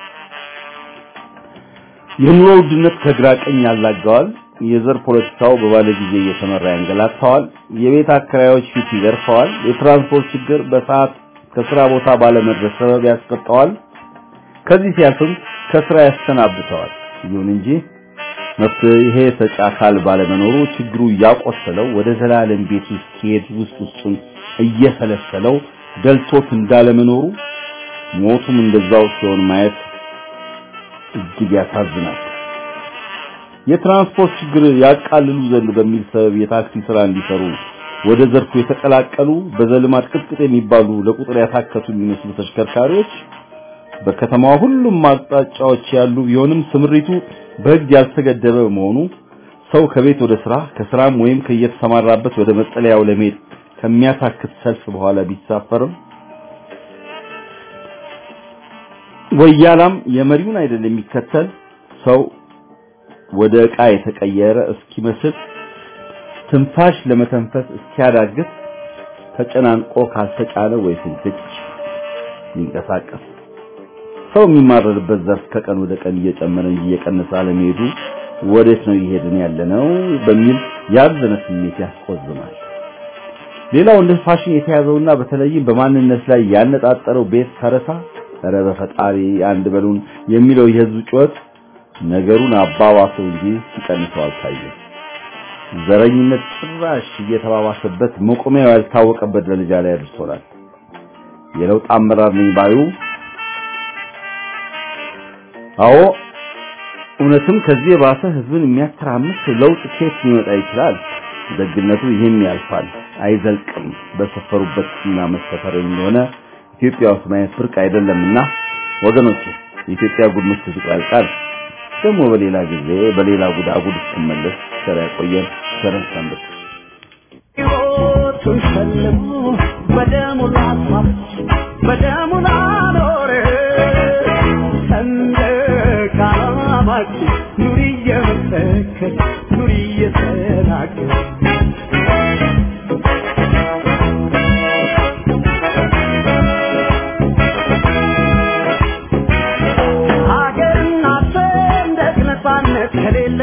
Speaker 4: የኑሮ ውድነት ከግራ ቀኝ ያላጋዋል። የዘር ፖለቲካው በባለ ጊዜ እየተመራ ያንገላታዋል። የቤት አከራዮች ፊት ይገርፈዋል። የትራንስፖርት ችግር በሰዓት ከስራ ቦታ ባለመድረስ ሰበብ ያስቀጣዋል። ከዚህ ሲያልፍም ከስራ ያሰናብተዋል። ይሁን እንጂ መፍትሄ ሰጪ አካል ባለመኖሩ ችግሩ እያቆሰለው ወደ ዘላለም ቤት ውስጥ ሲሄድ ውስጥ ውስጡን እየሰለሰለው ደልቶት እንዳለመኖሩ ሞቱም እንደዛው ሲሆን ማየት እጅግ ያሳዝናል። የትራንስፖርት ችግር ያቃልሉ ዘንድ በሚል ሰበብ የታክሲ ስራ እንዲሰሩ ወደ ዘርፉ የተቀላቀሉ በዘልማድ ቅጥቅጥ የሚባሉ ለቁጥር ያታከቱ የሚመስሉ ተሽከርካሪዎች በከተማዋ ሁሉም አቅጣጫዎች ያሉ ቢሆንም ስምሪቱ በሕግ ያልተገደበ በመሆኑ ሰው ከቤት ወደ ስራ ከስራም ወይም ከየተሰማራበት ወደ መጠለያው ለመሄድ ከሚያታክት ሰልፍ በኋላ ቢሳፈርም ወያላም የመሪውን አይደል የሚከተል ሰው ወደ ዕቃ የተቀየረ እስኪመስል ትንፋሽ ለመተንፈስ እስኪያዳግት ተጨናንቆ ካልተጫነ ወይ ፍንክች ይንቀሳቀስ ሰው የሚማረርበት ዘርፍ ከቀን ወደ ቀን እየጨመረ እንጂ እየቀነሰ አለመሄዱ ወዴት ነው እየሄድን ያለነው በሚል ያዘነ ስሜት ያስቆዝማል። ሌላው እንደ ፋሽን የተያዘውና በተለይም በማንነት ላይ ያነጣጠረው ቤት ተረሳ ኧረ በፈጣሪ አንድ በሉን የሚለው የህዝብ ጩኸት ነገሩን አባባሰው እንጂ ሲቀንሰው አልታየም። ዘረኝነት ጭራሽ እየተባባሰበት መቆሚያው ያልታወቀበት ደረጃ ላይ አድርሶናል። የለውጥ አመራር ነኝ ባዩ አዎ እውነትም ከዚህ የባሰ ህዝብን የሚያተራምስ ለውጥ ከየት ሊመጣ ይችላል? ደግነቱ ይህም ያልፋል፣ አይዘልቅም። በሰፈሩበት እና መሰፈር እንደሆነ ኢትዮጵያ ውስጥ ማየት ብርቅ አይደለምና ወገኖች የኢትዮጵያ ጉድ ምሽት ያልቃል። ደግሞ በሌላ ጊዜ በሌላ ጉድ አጉድ እስክመለስ ቸር ያቆየን። ቸር ሰንብት።
Speaker 5: ሕይወቱን ሸልሞ በደሙ ላስዋብ በደሙ ላኖረ ሰንደቅ ዓላማችን ኑሪ እየመሰከር ኑሪ እየተናገር ሀገርና ሰንደቅ ነፃነት ከሌለ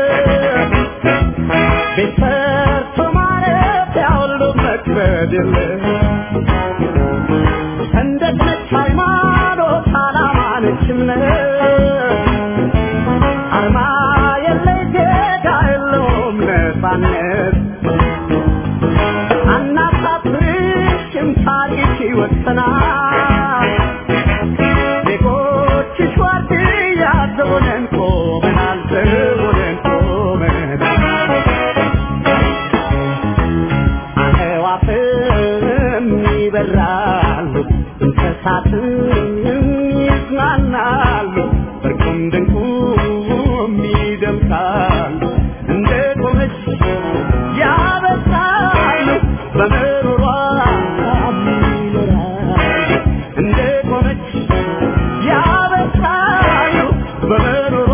Speaker 5: ቤት ሰርቶ ማረፊያ ሁሉ መክበድ የለ ሰንደቅ ነች ሃይማኖት፣ ዓላማ ነች እምነት፣ አርማ የለይ ዜጋ የለውም ነፃነት። አናሳፍርሽም ታሪክ ይወሰናል። ዜጎችሽ ዋርድያ ዘቦነን ቆመናል፣ ዘቦነን ቆመናል። አዕዋፍም ይበራሉ፣ እንስሳትም ይዝናናሉ፣ እርቁም ድንቁም ይደምቃሉ። እንደ ቆመች ያበሳሉ፣ በምሮሯ ይኖራሉ። እንደ ቆመች ያበሳሉ፣ በምሮሯ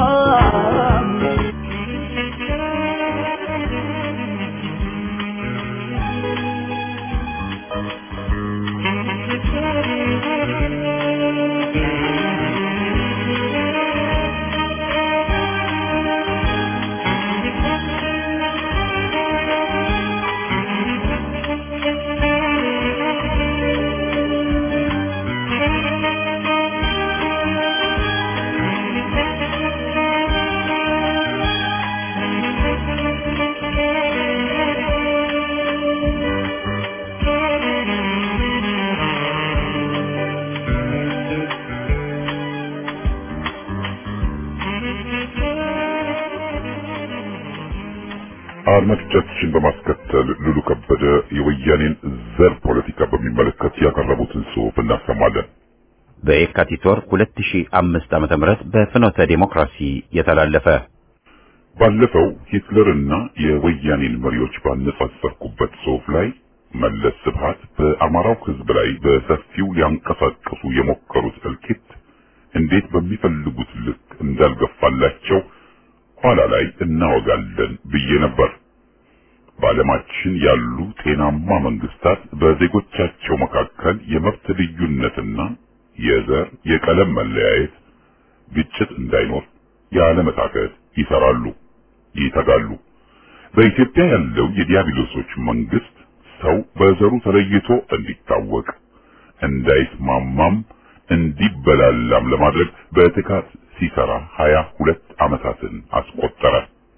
Speaker 6: አድማጮቻችን በማስከተል ሉሉ ከበደ የወያኔን ዘር ፖለቲካ በሚመለከት ያቀረቡትን ጽሑፍ እናሰማለን።
Speaker 1: በየካቲት ወር 2005 ዓመተ ምህረት በፍኖተ ዴሞክራሲ የተላለፈ
Speaker 6: ባለፈው ሂትለርና የወያኔን መሪዎች ባነጻጸርኩበት ጽሑፍ ላይ መለስ ስብሃት በአማራው ሕዝብ ላይ በሰፊው ሊያንቀሳቅሱ የሞከሩት እልቂት እንዴት በሚፈልጉት ልክ እንዳልገፋላቸው ኋላ ላይ እናወጋለን ብዬ ነበር። በዓለማችን ያሉ ጤናማ መንግስታት በዜጎቻቸው መካከል የመብት ልዩነትና የዘር የቀለም መለያየት፣ ግጭት እንዳይኖር ያለመታከት ይሰራሉ፣ ይተጋሉ። በኢትዮጵያ ያለው የዲያብሎሶች መንግስት ሰው በዘሩ ተለይቶ እንዲታወቅ እንዳይስማማም እንዲበላላም ለማድረግ በትካት ሲሰራ ሀያ ሁለት ዓመታትን አስቆጠረ።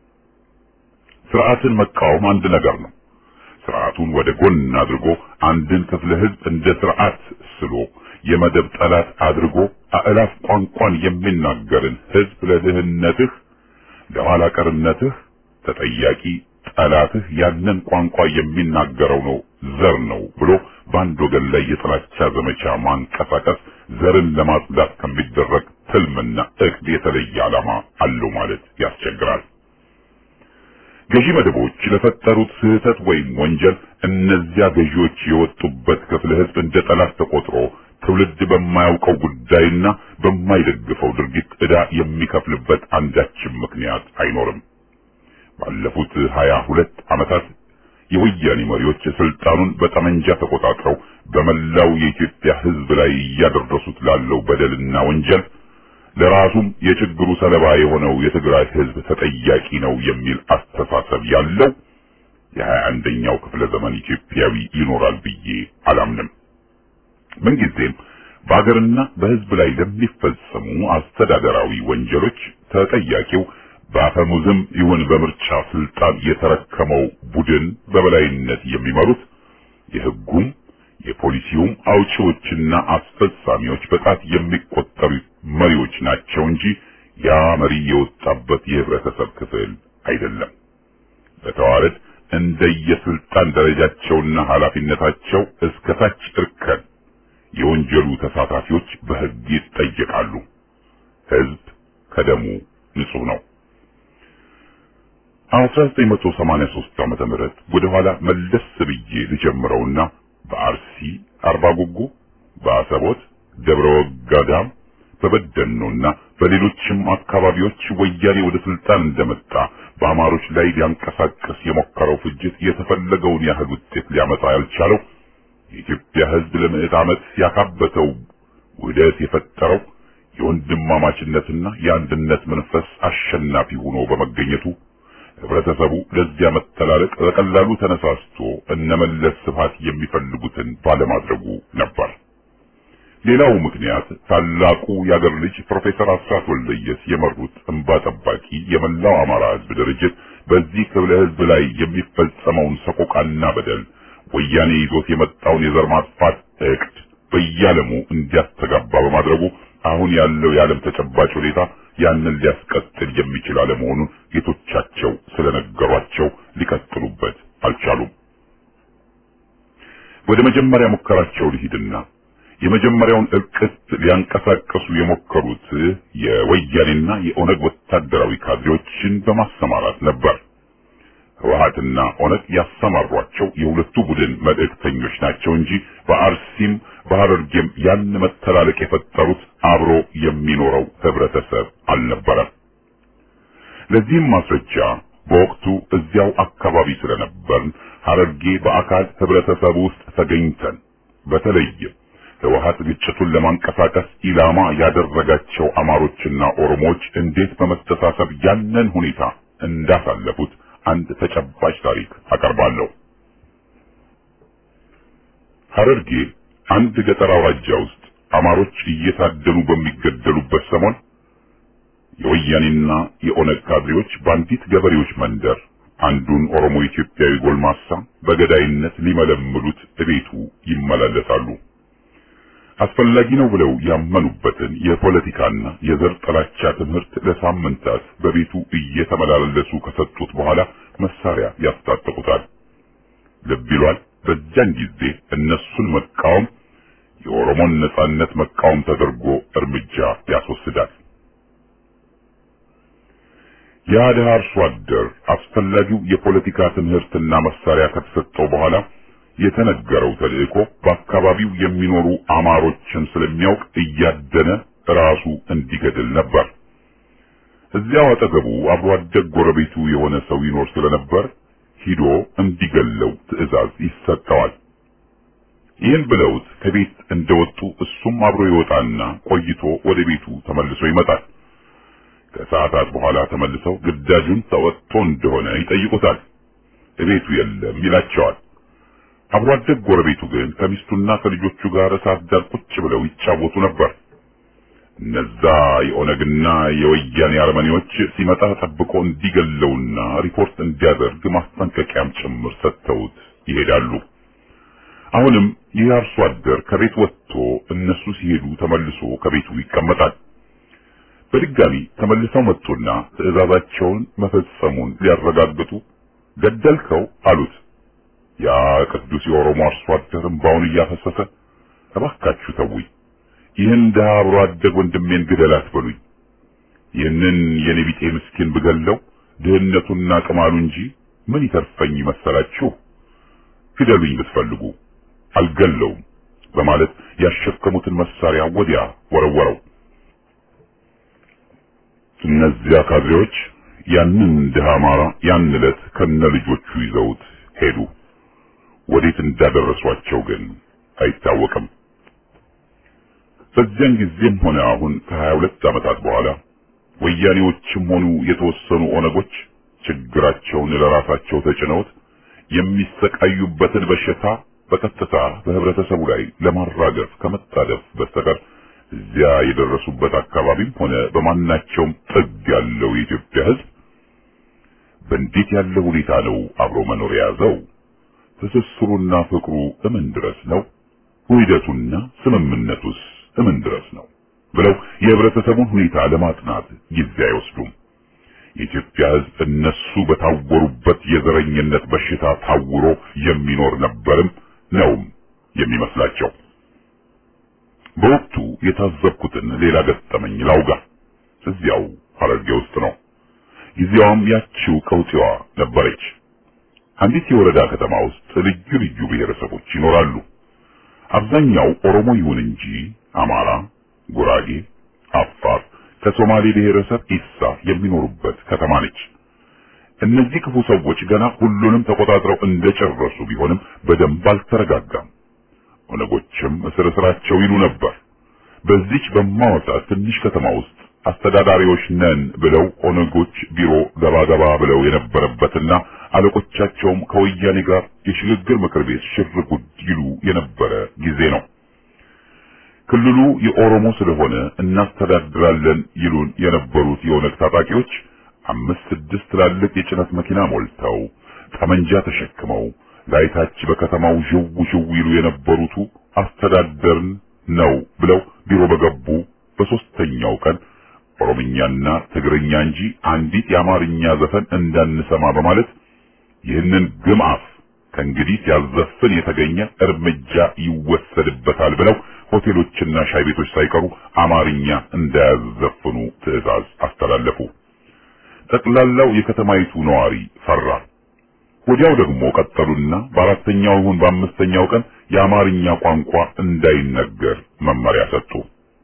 Speaker 6: ስርዓትን መቃወም አንድ ነገር ነው። ስርዓቱን ወደ ጎን አድርጎ አንድን ክፍለ ህዝብ እንደ ስርዓት ስሎ የመደብ ጠላት አድርጎ አእላፍ ቋንቋን የሚናገርን ህዝብ ለድህነትህ፣ ለኋላ ቀርነትህ ተጠያቂ ጠላትህ ያንን ቋንቋ የሚናገረው ነው ዘር ነው ብሎ በአንድ ወገን ላይ የጥላቻ ዘመቻ ማንቀሳቀስ ዘርን ለማጽዳት ከሚደረግ ትልምና እቅድ የተለየ ዓላማ አለው ማለት ያስቸግራል። ገዢ መደቦች ለፈጠሩት ስህተት ወይም ወንጀል እነዚያ ገዢዎች የወጡበት ክፍለ ህዝብ እንደ ጠላት ተቆጥሮ ትውልድ በማያውቀው ጉዳይና በማይደግፈው ድርጊት ዕዳ የሚከፍልበት አንዳችም ምክንያት አይኖርም። ባለፉት ሀያ ሁለት ዓመታት የወያኔ መሪዎች ስልጣኑን በጠመንጃ ተቆጣጥረው በመላው የኢትዮጵያ ህዝብ ላይ እያደረሱት ላለው በደልና ወንጀል ለራሱም የችግሩ ሰለባ የሆነው የትግራይ ህዝብ ተጠያቂ ነው የሚል አስተሳሰብ ያለው የሀያ አንደኛው ክፍለ ዘመን ኢትዮጵያዊ ይኖራል ብዬ አላምንም። ምንጊዜም በአገርና በህዝብ ላይ ለሚፈጸሙ አስተዳደራዊ ወንጀሎች ተጠያቂው በአፈሙዝም ይሁን በምርጫ ስልጣን የተረከመው ቡድን በበላይነት የሚመሩት የህጉም የፖሊሲውም አውጪዎችና አስፈጻሚዎች በጣት የሚቆጠሩ መሪዎች ናቸው እንጂ ያ መሪ የወጣበት የህብረተሰብ ክፍል አይደለም። በተዋረድ እንደየስልጣን ደረጃቸውና ኃላፊነታቸው እስከ ታች እርከን የወንጀሉ ተሳታፊዎች በህግ ይጠየቃሉ። ህዝብ ከደሙ ንጹህ ነው። 1983 ዓመተ ምህረት ወደ ኋላ መለስ ብዬ ልጀምረውና በአርሲ አርባ ጉጉ፣ በአሰቦት ደብረ ወጋዳም፣ በበደኖና በሌሎችም አካባቢዎች ወያኔ ወደ ስልጣን እንደመጣ በአማሮች ላይ ሊያንቀሳቀስ የሞከረው ፍጅት የተፈለገውን ያህል ውጤት ሊያመጣ ያልቻለው የኢትዮጵያ ህዝብ ለምዕት ዓመት ያካበተው ውህደት የፈጠረው የወንድማማችነትና የአንድነት መንፈስ አሸናፊ ሆኖ በመገኘቱ ህብረተሰቡ ለዚያ መተላለቅ በቀላሉ ተነሳስቶ እነመለስ ስብሃት የሚፈልጉትን ባለማድረጉ ነበር። ሌላው ምክንያት ታላቁ የአገር ልጅ ፕሮፌሰር አስራት ወልደየስ የመሩት እንባ ጠባቂ የመላው አማራ ህዝብ ድርጅት በዚህ ክፍለ ህዝብ ላይ የሚፈጸመውን ሰቆቃና በደል ወያኔ ይዞት የመጣውን የዘር ማጥፋት እቅድ በየዓለሙ እንዲያስተጋባ በማድረጉ አሁን ያለው የዓለም ተጨባጭ ሁኔታ ያንን ሊያስቀጥል የሚችል አለመሆኑን ጌቶቻቸው ስለነገሯቸው ሊቀጥሉበት አልቻሉም። ወደ መጀመሪያ ሙከራቸው ልሂድና የመጀመሪያውን እልቅት ሊያንቀሳቀሱ የሞከሩት የወያኔና የኦነግ ወታደራዊ ካድሬዎችን በማሰማራት ነበር። ህወሓትና ኦነግ ያሰማሯቸው የሁለቱ ቡድን መልእክተኞች ናቸው እንጂ በአርሲም በሐረርጌም ያን መተላለቅ የፈጠሩት አብሮ የሚኖረው ህብረተሰብ አልነበረም። ለዚህም ማስረጃ በወቅቱ እዚያው አካባቢ ስለነበርን ሐረርጌ በአካል ህብረተሰቡ ውስጥ ተገኝተን በተለይም ህወሓት ግጭቱን ለማንቀሳቀስ ኢላማ ያደረጋቸው አማሮችና ኦሮሞዎች እንዴት በመተሳሰብ ያንን ሁኔታ እንዳሳለፉት አንድ ተጨባጭ ታሪክ አቀርባለሁ። ሐረርጌ አንድ ገጠር አውራጃ ውስጥ አማሮች እየታደኑ በሚገደሉበት ሰሞን የወያኔና የኦነግ ካድሬዎች በአንዲት ገበሬዎች መንደር አንዱን ኦሮሞ ኢትዮጵያዊ ጎልማሳ በገዳይነት ሊመለምሉት እቤቱ ይመላለሳሉ። አስፈላጊ ነው ብለው ያመኑበትን የፖለቲካና የዘር ጥላቻ ትምህርት ለሳምንታት በቤቱ እየተመላለሱ ከሰጡት በኋላ መሳሪያ ያስታጥቁታል። ልብ ይሏል። በዚያን ጊዜ እነሱን መቃወም የኦሮሞን ነጻነት መቃወም ተደርጎ እርምጃ ያስወስዳል። ያ ድሃ አርሶ አደር አስፈላጊው የፖለቲካ ትምህርትና መሳሪያ ከተሰጠው በኋላ የተነገረው ተልእኮ በአካባቢው የሚኖሩ አማሮችን ስለሚያውቅ እያደነ ራሱ እንዲገድል ነበር። እዚያው አጠገቡ አብሮ አደግ ጎረቤቱ የሆነ ሰው ይኖር ስለነበር ሂዶ እንዲገለው ትዕዛዝ ይሰጠዋል። ይህን ብለውት ከቤት እንደወጡ እሱም አብሮ ይወጣና ቆይቶ ወደ ቤቱ ተመልሶ ይመጣል። ከሰዓታት በኋላ ተመልሰው ግዳጁን ተወጥቶ እንደሆነ ይጠይቁታል። እቤቱ የለም ይላቸዋል። አብሮ አደግ ጎረቤቱ ግን ከሚስቱና ከልጆቹ ጋር እሳት ዳር ቁጭ ብለው ይጫወቱ ነበር። እነዛ የኦነግና የወያኔ አርመኔዎች ሲመጣ ጠብቆ እንዲገለውና ሪፖርት እንዲያደርግ ማስጠንቀቂያም ጭምር ሰጥተውት ይሄዳሉ። አሁንም ይህ አርሶ አደር ከቤት ወጥቶ እነሱ ሲሄዱ ተመልሶ ከቤቱ ይቀመጣል። በድጋሚ ተመልሰው መጡና ትዕዛዛቸውን መፈጸሙን ሊያረጋግጡ ገደልከው አሉት። ያ ቅዱስ የኦሮሞ አርሶ አደር እምባውን እያፈሰሰ እባካችሁ ተውኝ፣ ይህን ድሀ አብሮ አደግ ወንድሜን ግደል አትበሉኝ። ይህንን የኔ ቢጤ ምስኪን ብገለው ድህነቱና ቅማሉ እንጂ ምን ይተርፈኝ መሰላችሁ? ግደሉኝ ብትፈልጉ አልገለውም በማለት ያሸከሙትን መሳሪያ ወዲያ ወረወረው። እነዚያ ካድሬዎች ያንን ድሃ አማራ ያን ዕለት ከነ ልጆቹ ይዘውት ሄዱ። ወዴት እንዳደረሷቸው ግን አይታወቅም። በዚያን ጊዜም ሆነ አሁን ከሀያ ሁለት ዓመታት በኋላ ወያኔዎችም ሆኑ የተወሰኑ ኦነጎች ችግራቸውን ለራሳቸው ተጭነውት የሚሰቃዩበትን በሽታ በቀጥታ በህብረተሰቡ ላይ ለማራገፍ ከመጣደፍ በስተቀር እዚያ የደረሱበት አካባቢም ሆነ በማናቸውም ጥግ ያለው የኢትዮጵያ ሕዝብ በእንዴት ያለ ሁኔታ ነው አብሮ መኖር የያዘው? ትስስሩና ፍቅሩ እምን ድረስ ነው? ውህደቱና ስምምነቱስ እምን ድረስ ነው? ብለው የህብረተሰቡን ሁኔታ ለማጥናት ጊዜ አይወስዱም። የኢትዮጵያ ሕዝብ እነሱ በታወሩበት የዘረኝነት በሽታ ታውሮ የሚኖር ነበርም ነውም የሚመስላቸው። በወቅቱ የታዘብኩትን ሌላ ገጠመኝ ላውጋ። እዚያው ሐረርጌ ውስጥ ነው። ጊዜዋም ያቺው ቀውጢዋ ነበረች። አንዲት የወረዳ ከተማ ውስጥ ልዩ ልዩ ብሔረሰቦች ይኖራሉ። አብዛኛው ኦሮሞ ይሁን እንጂ አማራ፣ ጉራጌ፣ አፋር፣ ከሶማሌ ብሔረሰብ ኢሳ የሚኖሩበት ከተማ ነች። እነዚህ ክፉ ሰዎች ገና ሁሉንም ተቆጣጥረው እንደጨረሱ ቢሆንም በደንብ አልተረጋጋም። ኦነጎችም እስር እስራቸው ይሉ ነበር። በዚች በማወጣት ትንሽ ከተማ ውስጥ አስተዳዳሪዎች ነን ብለው ኦነጎች ቢሮ ገባ ገባ ብለው የነበረበትና አለቆቻቸውም ከወያኔ ጋር የሽግግር ምክር ቤት ሽር ጉድ ይሉ የነበረ ጊዜ ነው። ክልሉ የኦሮሞ ስለሆነ እናስተዳድራለን ይሉን የነበሩት የኦነግ ታጣቂዎች አምስት ስድስት ትላልቅ የጭነት መኪና ሞልተው ጠመንጃ ተሸክመው ላይታች በከተማው ዥው ዥው ይሉ የነበሩቱ አስተዳደርን ነው ብለው ቢሮ በገቡ በሶስተኛው ቀን ኦሮምኛና ትግርኛ እንጂ አንዲት የአማርኛ ዘፈን እንዳንሰማ በማለት ይህንን ግምአፍ ከእንግዲህ ሲያዘፍን የተገኘ እርምጃ ይወሰድበታል ብለው ሆቴሎችና ሻይ ቤቶች ሳይቀሩ አማርኛ እንዳያዘፍኑ ትዕዛዝ አስተላለፉ። ጠቅላላው የከተማይቱ ነዋሪ ፈራ። ወዲያው ደግሞ ቀጠሉና በአራተኛው ይሁን በአምስተኛው ቀን የአማርኛ ቋንቋ እንዳይነገር መመሪያ ሰጡ።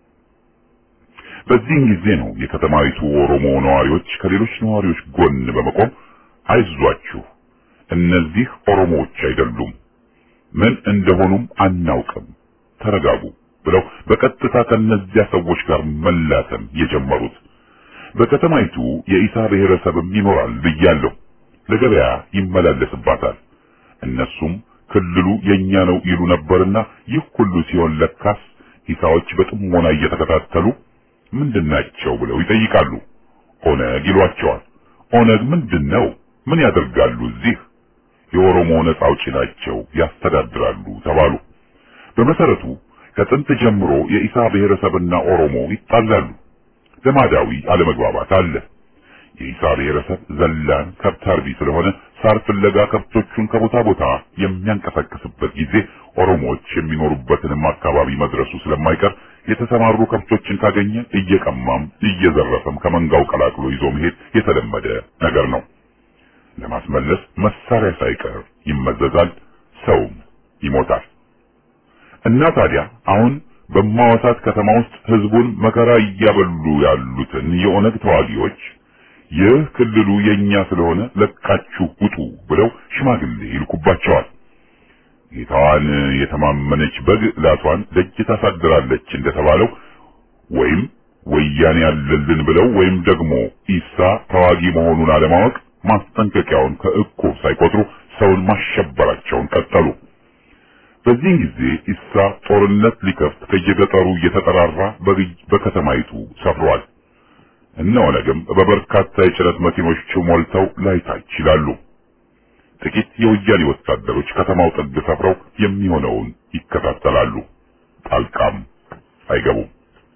Speaker 6: በዚህም ጊዜ ነው የከተማይቱ ኦሮሞ ነዋሪዎች ከሌሎች ነዋሪዎች ጎን በመቆም አይዟችሁ፣ እነዚህ ኦሮሞዎች አይደሉም፣ ምን እንደሆኑም አናውቅም፣ ተረጋጉ ብለው በቀጥታ ከነዚያ ሰዎች ጋር መላተም የጀመሩት። በከተማይቱ የኢሳ ብሔረሰብም ይኖራል ብያለሁ። ለገበያ ይመላለስባታል። እነሱም ክልሉ የኛ ነው ይሉ ነበርና ይህ ሁሉ ሲሆን ለካስ ኢሳዎች በጥሞና እየተከታተሉ ምንድናቸው ብለው ይጠይቃሉ። ኦነግ ይሏቸዋል። ኦነግ ምንድነው? ምን ያደርጋሉ እዚህ? የኦሮሞ ነጻ አውጪ ናቸው፣ ያስተዳድራሉ ተባሉ። በመሰረቱ ከጥንት ጀምሮ የኢሳ ብሔረሰብና ኦሮሞ ይጣላሉ። ልማዳዊ አለመግባባት አለ። የኢሳ ብሔረሰብ ዘላን ከብት አርቢ ስለሆነ ሳር ፍለጋ ከብቶቹን ከቦታ ቦታ የሚያንቀሳቅስበት ጊዜ ኦሮሞዎች የሚኖሩበትንም አካባቢ መድረሱ ስለማይቀር የተሰማሩ ከብቶችን ካገኘ እየቀማም እየዘረፈም ከመንጋው ቀላቅሎ ይዞ መሄድ የተለመደ ነገር ነው። ለማስመለስ መሳሪያ ሳይቀር ይመዘዛል፣ ሰውም ይሞታል። እና ታዲያ አሁን በማዋሳት ከተማ ውስጥ ህዝቡን መከራ እያበሉ ያሉትን የኦነግ ተዋጊዎች ይህ ክልሉ የኛ ስለሆነ ለቃችሁ ውጡ ብለው ሽማግሌ ይልኩባቸዋል። ጌታዋን የተማመነች በግ ላቷን ደጅ ታሳድራለች እንደተባለው ወይም ወያኔ ያለልን ብለው ወይም ደግሞ ኢሳ ተዋጊ መሆኑን አለማወቅ ማስጠንቀቂያውን ከእኩብ ሳይቆጥሩ ሰውን ማሸበራቸውን ቀጠሉ። በዚህን ጊዜ ኢሳ ጦርነት ሊከፍት ከየገጠሩ እየተጠራራ በከተማይቱ ሰፍሯል። እነ ኦነግም በበርካታ የጭነት መኪኖች ሞልተው ላይታች ይላሉ። ጥቂት የወያኔ ወታደሮች ከተማው ጥግ ሰፍረው የሚሆነውን ይከታተላሉ። ጣልቃም አይገቡም።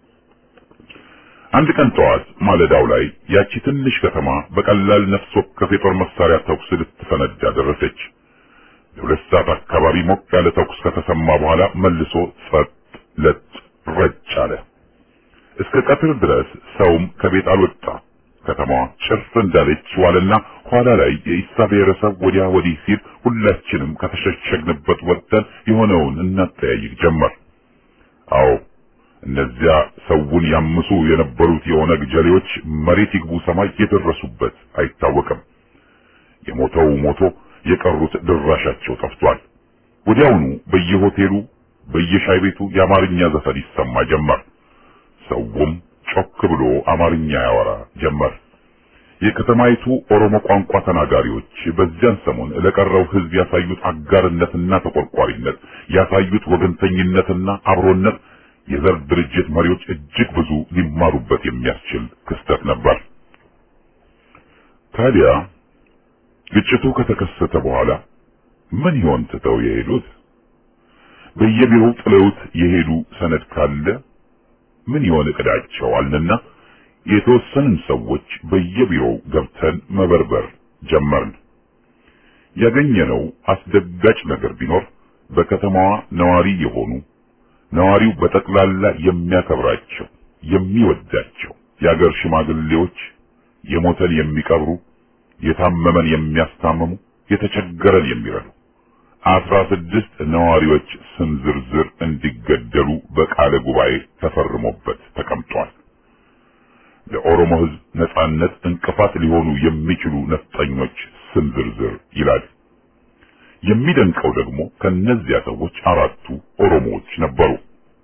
Speaker 6: አንድ ቀን ጠዋት ማለዳው ላይ ያቺ ትንሽ ከተማ በቀላል ነፍስ ወከፍ የጦር መሳሪያ ተኩስ ልትፈነዳ ደረሰች። ለሁለት ሰዓት አካባቢ ሞቅ ያለ ተኩስ ከተሰማ በኋላ መልሶ ጸጥ ለጥ ረጭ አለ። እስከ ቀትር ድረስ ሰውም ከቤት አልወጣ። ከተማዋ ጭር እንዳለች ዋለና ኋላ ላይ የኢሳ ብሔረሰብ ወዲያ ወዲህ ሲል ሁላችንም ከተሸሸግንበት ወጥተን የሆነውን እናጠያይቅ ጀመር። አዎ እነዚያ ሰውን ያምሱ የነበሩት የኦነግ ጀሌዎች መሬት ይግቡ ሰማይ የደረሱበት አይታወቅም። የሞተው ሞቶ የቀሩት ድራሻቸው ጠፍቷል። ወዲያውኑ በየሆቴሉ በየሻይ ቤቱ የአማርኛ ዘፈን ይሰማ ጀመር። ሰውም ጮክ ብሎ አማርኛ ያወራ ጀመር። የከተማይቱ ኦሮሞ ቋንቋ ተናጋሪዎች በዚያን ሰሞን ለቀረው ሕዝብ ያሳዩት አጋርነትና ተቆርቋሪነት፣ ያሳዩት ወገንተኝነትና አብሮነት የዘር ድርጅት መሪዎች እጅግ ብዙ ሊማሩበት የሚያስችል ክስተት ነበር። ታዲያ ግጭቱ ከተከሰተ በኋላ ምን ይሆን ትተው የሄዱት? በየቢሮው ጥለውት የሄዱ ሰነድ ካለ ምን ይሆን እቅዳቸው አልንና የተወሰንን ሰዎች በየቢሮው ገብተን መበርበር ጀመርን። ያገኘነው አስደጋጭ ነገር ቢኖር በከተማዋ ነዋሪ የሆኑ ነዋሪው በጠቅላላ የሚያከብራቸው የሚወዳቸው የአገር ሽማግሌዎች የሞተን የሚቀብሩ፣ የታመመን የሚያስታምሙ፣ የተቸገረን የሚረዱ አስራ ስድስት ነዋሪዎች ስም ዝርዝር እንዲገደሉ በቃለ ጉባኤ ተፈርሞበት ተቀምጧል። ለኦሮሞ ሕዝብ ነጻነት እንቅፋት ሊሆኑ የሚችሉ ነፍጠኞች ስም ዝርዝር ይላል። የሚደንቀው ደግሞ ከነዚያ ሰዎች አራቱ ኦሮሞዎች ነበሩ።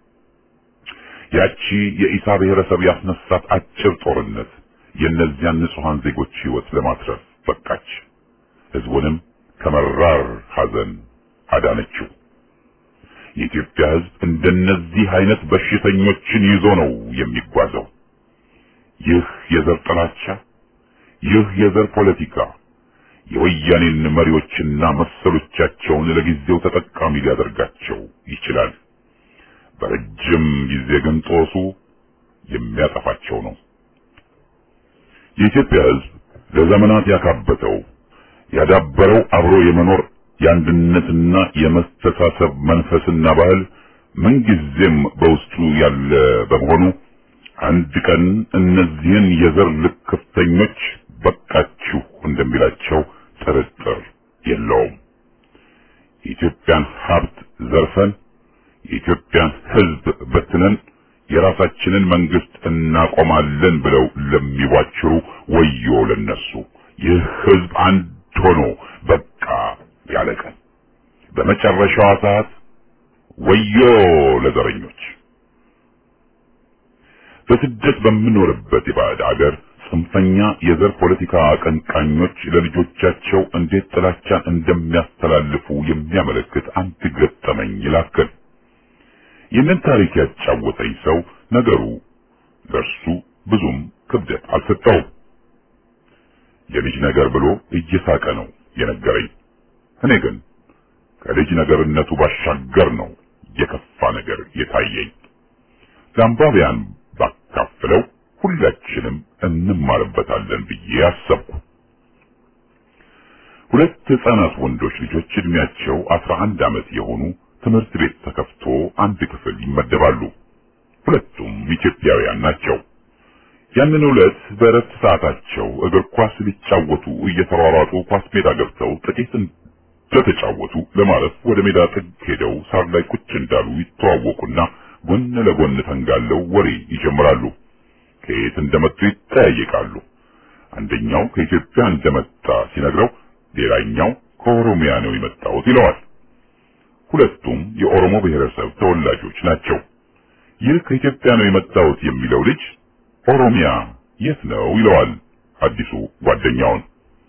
Speaker 6: ያቺ የኢሳ ብሔረሰብ ያስነሳት አጭር ጦርነት የእነዚያን ንጹሐን ዜጎች ሕይወት ለማትረፍ በቃች። ሕዝቡንም ከመራር ሐዘን አዳነችው። የኢትዮጵያ ሕዝብ እንደነዚህ አይነት በሽተኞችን ይዞ ነው የሚጓዘው። ይህ የዘር ጥላቻ፣ ይህ የዘር ፖለቲካ የወያኔን መሪዎችና መሰሎቻቸውን ለጊዜው ተጠቃሚ ሊያደርጋቸው ይችላል። በረጅም ጊዜ ግን ጦሱ የሚያጠፋቸው ነው። የኢትዮጵያ ሕዝብ ለዘመናት ያካበተው ያዳበረው አብሮ የመኖር የአንድነትና የመስተሳሰብ መንፈስና ባህል ምንጊዜም በውስጡ ያለ በመሆኑ አንድ ቀን እነዚህን የዘር ልክፍተኞች በቃችሁ እንደሚላቸው ጥርጥር የለውም። የኢትዮጵያን ሀብት ዘርፈን የኢትዮጵያን ሕዝብ በትነን የራሳችንን መንግስት እናቆማለን ብለው ለሚዋችሩ ወዮ ለነሱ። ይህ ሕዝብ አንድ ሆኖ በቃ ያለ ቀን በመጨረሻዋ ሰዓት ወዮ ለዘረኞች። በስደት በምኖርበት የባዕድ አገር ጽንፈኛ የዘር ፖለቲካ አቀንቃኞች ለልጆቻቸው እንዴት ጥላቻን እንደሚያስተላልፉ የሚያመለክት አንድ ገጠመኝ ይላክል። ይህንን ታሪክ ያጫወተኝ ሰው ነገሩ ለእርሱ ብዙም ክብደት አልሰጠውም። የልጅ ነገር ብሎ እየሳቀ ነው የነገረኝ። እኔ ግን ከልጅ ነገርነቱ ባሻገር ነው የከፋ ነገር የታየኝ። ለአንባቢያን ባካፍለው ሁላችንም እንማርበታለን ብዬ አሰብኩ። ሁለት ህፃናት ወንዶች ልጆች እድሜያቸው አስራ አንድ ዓመት የሆኑ ትምህርት ቤት ተከፍቶ አንድ ክፍል ይመደባሉ። ሁለቱም ኢትዮጵያውያን ናቸው። ያንን ዕለት በእረፍት ሰዓታቸው እግር ኳስ ሊጫወቱ እየተሯሯጡ ኳስ ሜዳ ገብተው ጥቂት እንደተጫወቱ ለማረፍ ወደ ሜዳ ጥግ ሄደው ሳር ላይ ቁጭ እንዳሉ ይተዋወቁና ጎን ለጎን ተንጋለው ወሬ ይጀምራሉ። ከየት እንደመጡ ይጠያየቃሉ። አንደኛው ከኢትዮጵያ እንደመጣ ሲነግረው ሌላኛው ከኦሮሚያ ነው የመጣሁት ይለዋል። ሁለቱም የኦሮሞ ብሔረሰብ ተወላጆች ናቸው። ይህ ከኢትዮጵያ ነው የመጣሁት የሚለው ልጅ ኦሮሚያ የት ነው ይለዋል አዲሱ ጓደኛውን።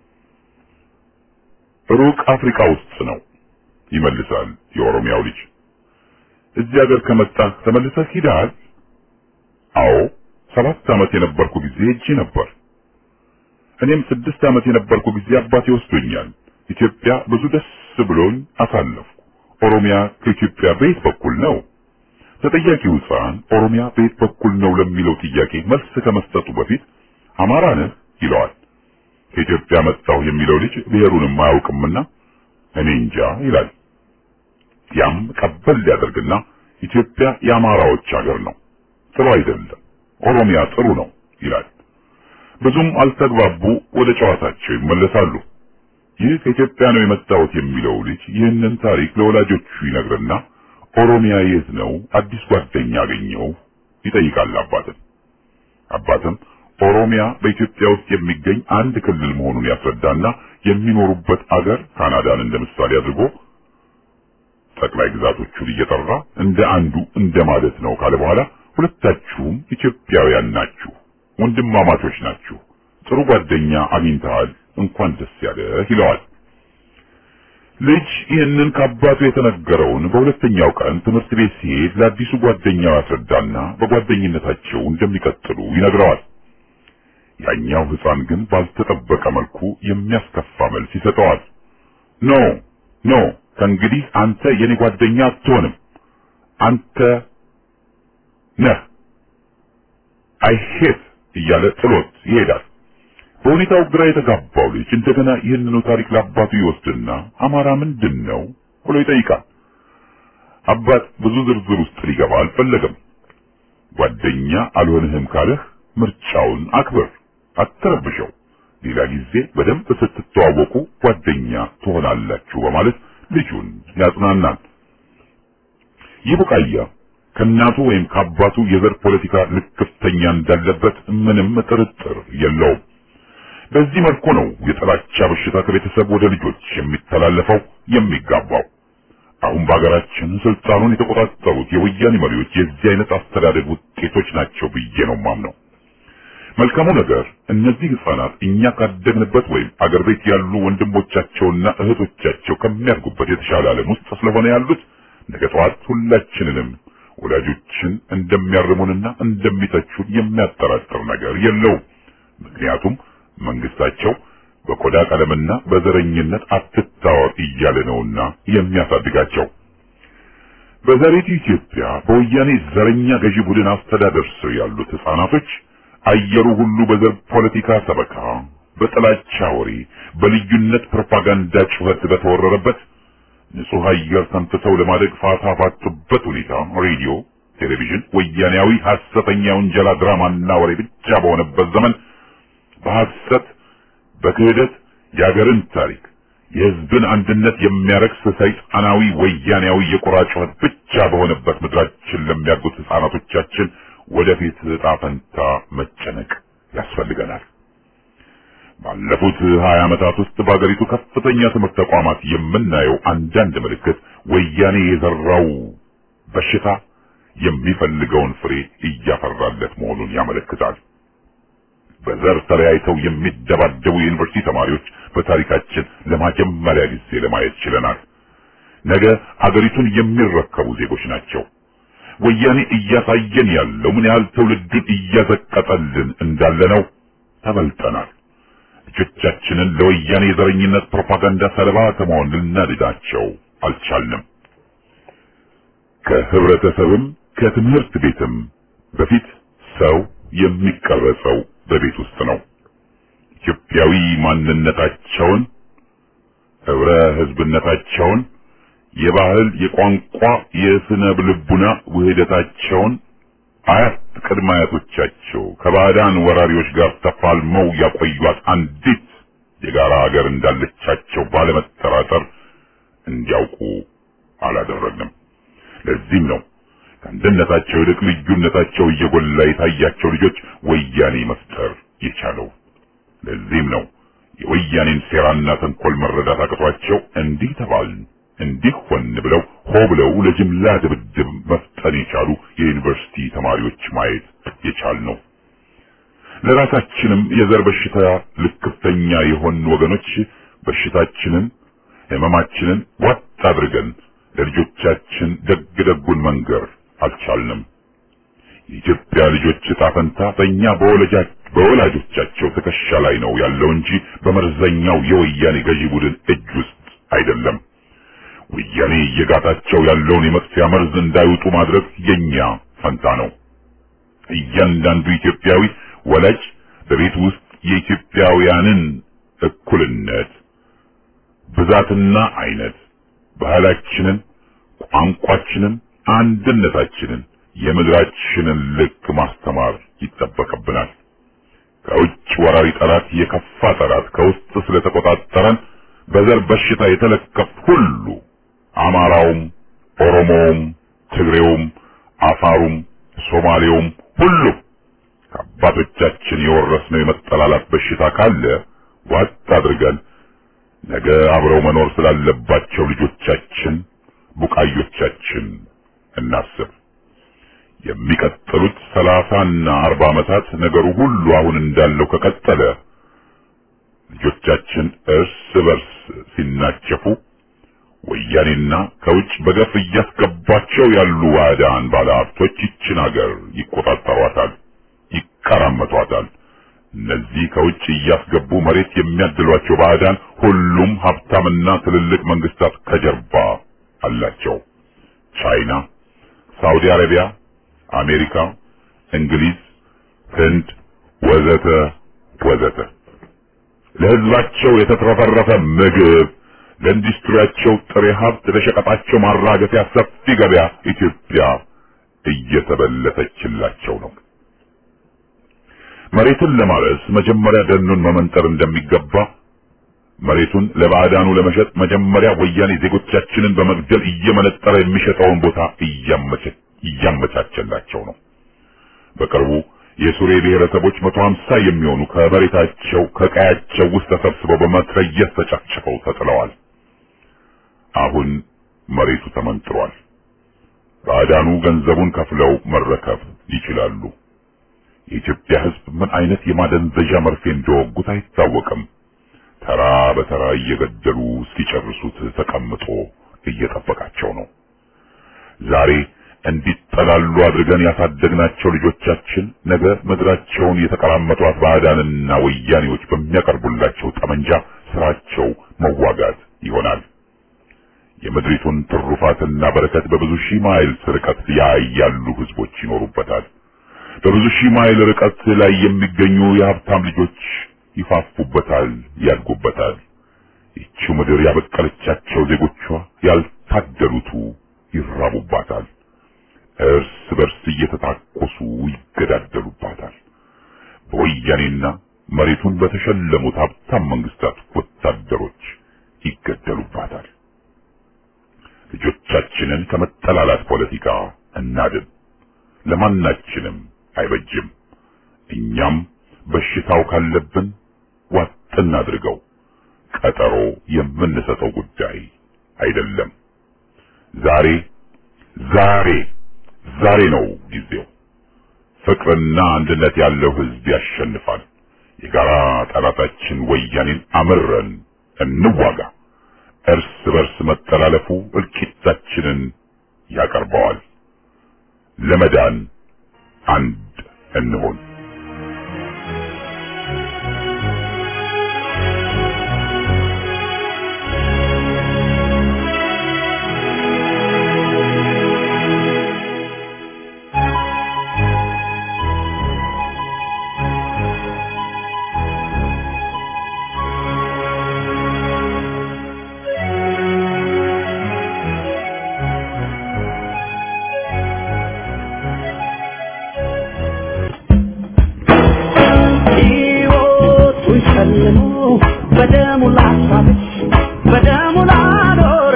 Speaker 6: ሩቅ አፍሪካ ውስጥ ነው ይመልሳል የኦሮሚያው ልጅ። እዚህ ሀገር ከመጣህ ተመልሰህ ሂደሃል? አዎ ሰባት ዓመት የነበርኩ ጊዜ ሄጄ ነበር። እኔም ስድስት ዓመት የነበርኩ ጊዜ አባቴ ወስዶኛል። ኢትዮጵያ ብዙ ደስ ብሎኝ አሳለፍኩ። ኦሮሚያ ከኢትዮጵያ በየት በኩል ነው? ተጠያቂው ሕፃን ኦሮሚያ በየት በኩል ነው ለሚለው ጥያቄ መልስ ከመስጠቱ በፊት አማራ ነህ ይለዋል። ከኢትዮጵያ መጣሁ የሚለው ልጅ ብሔሩንም አያውቅምና እኔ እንጃ ይላል። ያም ቀበል ሊያደርግና ኢትዮጵያ የአማራዎች ሀገር ነው፣ ጥሩ አይደለም፣ ኦሮሚያ ጥሩ ነው ይላል። ብዙም አልተግባቡ፣ ወደ ጨዋታቸው ይመለሳሉ። ይህ ከኢትዮጵያ ነው የመጣሁት የሚለው ልጅ ይህንን ታሪክ ለወላጆቹ ይነግርና ኦሮሚያ የት ነው አዲስ ጓደኛ አገኘው ይጠይቃል አባትን። አባትም ኦሮሚያ በኢትዮጵያ ውስጥ የሚገኝ አንድ ክልል መሆኑን ያስረዳና የሚኖሩበት አገር ካናዳን እንደ ምሳሌ አድርጎ ጠቅላይ ግዛቶቹን እየጠራ እንደ አንዱ እንደ ማለት ነው ካለ በኋላ ሁለታችሁም ኢትዮጵያውያን ናችሁ፣ ወንድማማቾች ናችሁ፣ ጥሩ ጓደኛ አግኝተሃል፣ እንኳን ደስ ያለህ ይለዋል። ልጅ ይህንን ከአባቱ የተነገረውን በሁለተኛው ቀን ትምህርት ቤት ሲሄድ ለአዲሱ ጓደኛው ያስረዳና በጓደኝነታቸው እንደሚቀጥሉ ይነግረዋል። ያኛው ሕፃን ግን ባልተጠበቀ መልኩ የሚያስከፋ መልስ ይሰጠዋል። ኖ ኖ ከእንግዲህ አንተ የኔ ጓደኛ አትሆንም፣ አንተ ነህ አይሄት እያለ ጥሎት ይሄዳል። በሁኔታው ግራ የተጋባው ልጅ እንደገና ይህንኑ ታሪክ ለአባቱ ይወስድና አማራ ምንድን ነው ብሎ ይጠይቃል። አባት ብዙ ዝርዝር ውስጥ ሊገባ አልፈለገም። ጓደኛ አልሆንህም ካለህ ምርጫውን አክብር፣ አትረብሸው። ሌላ ጊዜ በደንብ ስትተዋወቁ ጓደኛ ትሆናላችሁ በማለት ልጁን ያጽናናል። ይህ ቡቃያ ከእናቱ ወይም ከአባቱ የዘር ፖለቲካ ልክፍተኛ እንዳለበት ምንም ጥርጥር የለውም። በዚህ መልኩ ነው የጥላቻ በሽታ ከቤተሰብ ወደ ልጆች የሚተላለፈው የሚጋባው። አሁን በሀገራችን ስልጣኑን የተቆጣጠሩት የወያኔ መሪዎች የዚህ አይነት አስተዳደግ ውጤቶች ናቸው ብዬ ነው ማምነው። መልካሙ ነገር እነዚህ ህፃናት እኛ ካደግንበት ወይም አገር ቤት ያሉ ወንድሞቻቸውና እህቶቻቸው ከሚያድጉበት የተሻለ ዓለም ውስጥ ስለሆነ ያሉት ነገ ጠዋት ሁላችንንም ወላጆችን እንደሚያርሙንና እንደሚተቹን የሚያጠራጥር ነገር የለውም። ምክንያቱም መንግስታቸው በቆዳ ቀለምና በዘረኝነት አትታወር እያለ ነውና የሚያሳድጋቸው። በዛሬቱ ኢትዮጵያ በወያኔ ዘረኛ ገዢ ቡድን አስተዳደር ስር ያሉት ህፃናቶች አየሩ ሁሉ በዘር ፖለቲካ ሰበካ፣ በጥላቻ ወሬ፣ በልዩነት ፕሮፓጋንዳ ጩኸት በተወረረበት ንጹህ አየር ተንፍሰው ለማደግ ፋታ ባጡበት ሁኔታ ሬዲዮ፣ ቴሌቪዥን ወያኔያዊ ሐሰተኛ ውንጀላ ድራማና ወሬ ብቻ በሆነበት ዘመን በሐሰት በክህደት የአገርን ታሪክ የህዝብን አንድነት የሚያረክስ ሰይጣናዊ ወያኔያዊ የቁራ ጩኸት ብቻ በሆነበት ምድራችን ለሚያድጉት ህፃናቶቻችን ወደፊት ዕጣ ፈንታ መጨነቅ ያስፈልገናል። ባለፉት ሀያ ዓመታት ውስጥ በአገሪቱ ከፍተኛ ትምህርት ተቋማት የምናየው አንዳንድ ምልክት ወያኔ የዘራው በሽታ የሚፈልገውን ፍሬ እያፈራለት መሆኑን ያመለክታል። በዘር ተለያይተው የሚደባደቡ የዩኒቨርሲቲ ተማሪዎች በታሪካችን ለመጀመሪያ ጊዜ ለማየት ችለናል። ነገ አገሪቱን የሚረከቡ ዜጎች ናቸው። ወያኔ እያሳየን ያለው ምን ያህል ትውልዱን እያዘቀጠልን እንዳለ ነው። ተበልጠናል። ልጆቻችንን ለወያኔ የዘረኝነት ፕሮፓጋንዳ ሰለባ ከመሆን ልናድናቸው አልቻልንም። ከህብረተሰብም ከትምህርት ቤትም በፊት ሰው የሚቀረጸው በቤት ውስጥ ነው። ኢትዮጵያዊ ማንነታቸውን፣ ህብረ ህዝብነታቸውን፣ የባህል፣ የቋንቋ፣ የስነ ልቡና ውህደታቸውን አያት ቅድመ አያቶቻቸው ከባዕዳን ወራሪዎች ጋር ተፋልመው ያቆዩት አንዲት የጋራ ሀገር እንዳለቻቸው ባለመጠራጠር እንዲያውቁ አላደረግንም። ለዚህም ነው ከአንድነታቸው ይልቅ ልዩነታቸው እየጎላ የታያቸው ልጆች ወያኔ መፍጠር የቻለው። ለዚህም ነው የወያኔን ሴራና ተንኮል መረዳት አቅቷቸው እንዲህ ተባልን እንዲህ ሆን ብለው ሆ ብለው ለጅምላ ድብድብ መፍጠን የቻሉ የዩኒቨርሲቲ ተማሪዎች ማየት የቻል ነው። ለራሳችንም የዘር በሽታ ልክፍተኛ የሆን ወገኖች በሽታችንን ህመማችንን ዋጥ አድርገን ለልጆቻችን ደግ ደጉን መንገር አልቻልንም። የኢትዮጵያ ልጆች ዕጣ ፈንታ በእኛ በወላጆቻቸው ትከሻ ላይ ነው ያለው እንጂ በመርዘኛው የወያኔ ገዢ ቡድን እጅ ውስጥ አይደለም። ወያኔ እየጋታቸው ያለውን የመጥፊያ መርዝ እንዳይውጡ ማድረግ የኛ ፈንታ ነው። እያንዳንዱ ኢትዮጵያዊ ወላጅ በቤት ውስጥ የኢትዮጵያውያንን እኩልነት ብዛትና አይነት፣ ባህላችንን፣ ቋንቋችንን፣ አንድነታችንን፣ የምድራችንን ልክ ማስተማር ይጠበቅብናል። ከውጭ ወራሪ ጠላት የከፋ ጠላት ከውስጥ ስለተቆጣጠረን በዘር በሽታ የተለከፍ ሁሉ አማራውም፣ ኦሮሞውም፣ ትግሬውም፣ አፋሩም፣ ሶማሌውም ሁሉ ከአባቶቻችን የወረስነው የመጠላላት በሽታ ካለ ዋጥ አድርገን ነገ አብረው መኖር ስላለባቸው ልጆቻችን፣ ቡቃዮቻችን እናስብ። የሚቀጥሉት ሰላሳና አርባ ዓመታት ነገሩ ሁሉ አሁን እንዳለው ከቀጠለ ልጆቻችን እርስ በርስ ሲናቸፉ ወያኔና ከውጭ በገፍ እያስገባቸው ያሉ ዋዳን ባለሀብቶች ይችን ሀገር ይቆጣጠሯታል፣ ይቀራመቷታል። እነዚህ ከውጭ እያስገቡ መሬት የሚያድሏቸው ባዕዳን ሁሉም ሀብታምና ትልልቅ መንግስታት ከጀርባ አላቸው። ቻይና፣ ሳውዲ አረቢያ፣ አሜሪካ፣ እንግሊዝ፣ ህንድ ወዘተ ወዘተ ለህዝባቸው የተትረፈረፈ ምግብ ለኢንዱስትሪያቸው ጥሬ ሀብት ለሸቀጣቸው ማራገፊያ ሰፊ ገበያ ኢትዮጵያ እየተበለተችላቸው ነው። መሬትን ለማረስ መጀመሪያ ደኑን መመንጠር እንደሚገባ መሬቱን ለባዕዳኑ ለመሸጥ መጀመሪያ ወያኔ ዜጎቻችንን በመግደል እየመነጠረ የሚሸጠውን ቦታ እያመቻቸላቸው ነው። በቅርቡ የሱሬ ብሔረሰቦች መቶ ሀምሳ የሚሆኑ ከመሬታቸው ከቀያቸው ውስጥ ተሰብስበው በመትረየስ ተጨፍጭፈው ተጥለዋል። አሁን መሬቱ ተመንጥሯል። ባዕዳኑ ገንዘቡን ከፍለው መረከብ ይችላሉ። የኢትዮጵያ ሕዝብ ምን አይነት የማደንዘዣ መርፌ እንደወጉት አይታወቅም። ተራ በተራ እየገደሉ እስኪጨርሱት ተቀምጦ እየጠበቃቸው ነው። ዛሬ እንዲጠላሉ አድርገን ያሳደግናቸው ልጆቻችን ነገ ምድራቸውን የተቀራመቷት ባዕዳንና ወያኔዎች በሚያቀርቡላቸው ጠመንጃ ስራቸው መዋጋት ይሆናል። የምድሪቱን ትሩፋትና በረከት በብዙ ሺህ ማይል ርቀት ላይ ያሉ ህዝቦች ይኖሩበታል። በብዙ ሺህ ማይል ርቀት ላይ የሚገኙ የሀብታም ልጆች ይፋፉበታል፣ ያድጉበታል። ይቺው ምድር ያበቀለቻቸው ዜጎቿ ያልታደሉቱ ይራቡባታል። እርስ በርስ እየተታኮሱ ይገዳደሉባታል። በወያኔና መሬቱን በተሸለሙት ሀብታም መንግስታት ወታደሮች ይገደሉባታል። ልጆቻችንን ከመጠላላት ፖለቲካ እናድን። ለማናችንም አይበጅም። እኛም በሽታው ካለብን ዋጥ እናድርገው። ቀጠሮ የምንሰጠው ጉዳይ አይደለም። ዛሬ ዛሬ ዛሬ ነው ጊዜው። ፍቅርና አንድነት ያለው ህዝብ ያሸንፋል። የጋራ ጠላታችን ወያኔን አምረን እንዋጋ። እርስ በርስ መጠላለፉ እልቂታችንን ያቀርበዋል። ለመዳን አንድ እንሆን።
Speaker 5: ሸልሞ በደሙ ላሳለች በደሙ ላኖር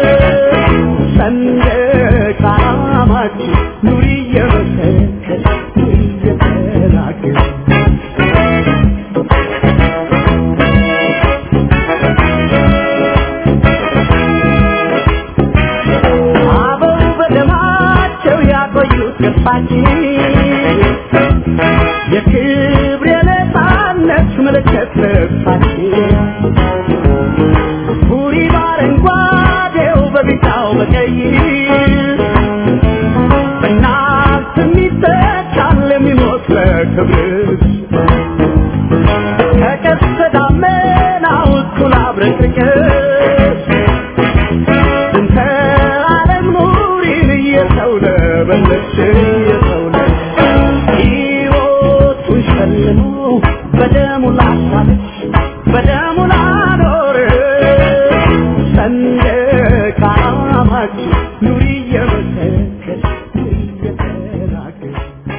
Speaker 5: ሰንደቅ ዓላማችን ኑሪ እየመሰከር ኑሪ እየተናገር አበው በደማቸው ያቆዩት ገጽታችን የክብር የነፃነት ምልክት ልብሳችን ቡሪ በአረንጓዴው በቢጫው በቀይ በእናት የሚተካል የሚሞት ለክብር ከቀስተ ደመናው እኩል አብረቅርቅስ እንተ ዓለም ኑሪን እየሰው ለበለች እየሰው ሕይወቱን ሸልሞ በደሙ ላሳለች በደሙ ላኖር ሰንደቅ ዓላማችን ኑሪ እየመሰከር ኑሪ እየተናገር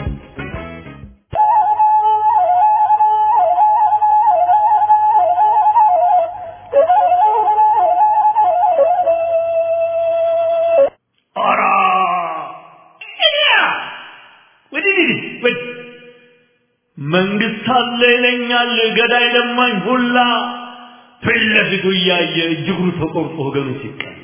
Speaker 7: ኧረ ወዲህ ወዲህ መንግስት አለ ይለኛል ገዳይ ለማኝ ሁላ ፊት ለፊቱ እያየ እጅግሩ ተቆርጦ ወገኑ ሲቀላ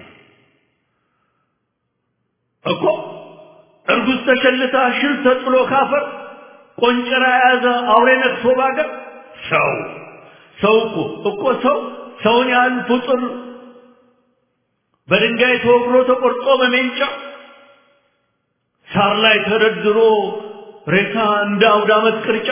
Speaker 7: እኮ እርጉዝ ተሸልታ ሽል ተጥሎ ካፈር ቆንጨራ የያዘ አውሬ ነቅሶ ባገር ሰው ሰው እኮ እኮ ሰው ሰውን ያህል ፍጡር በድንጋይ ተወግሮ ተቆርጦ በሜንጫ ሳር ላይ ተደርድሮ ሬሳ እንደ አውደ ዓመት ቅርጫ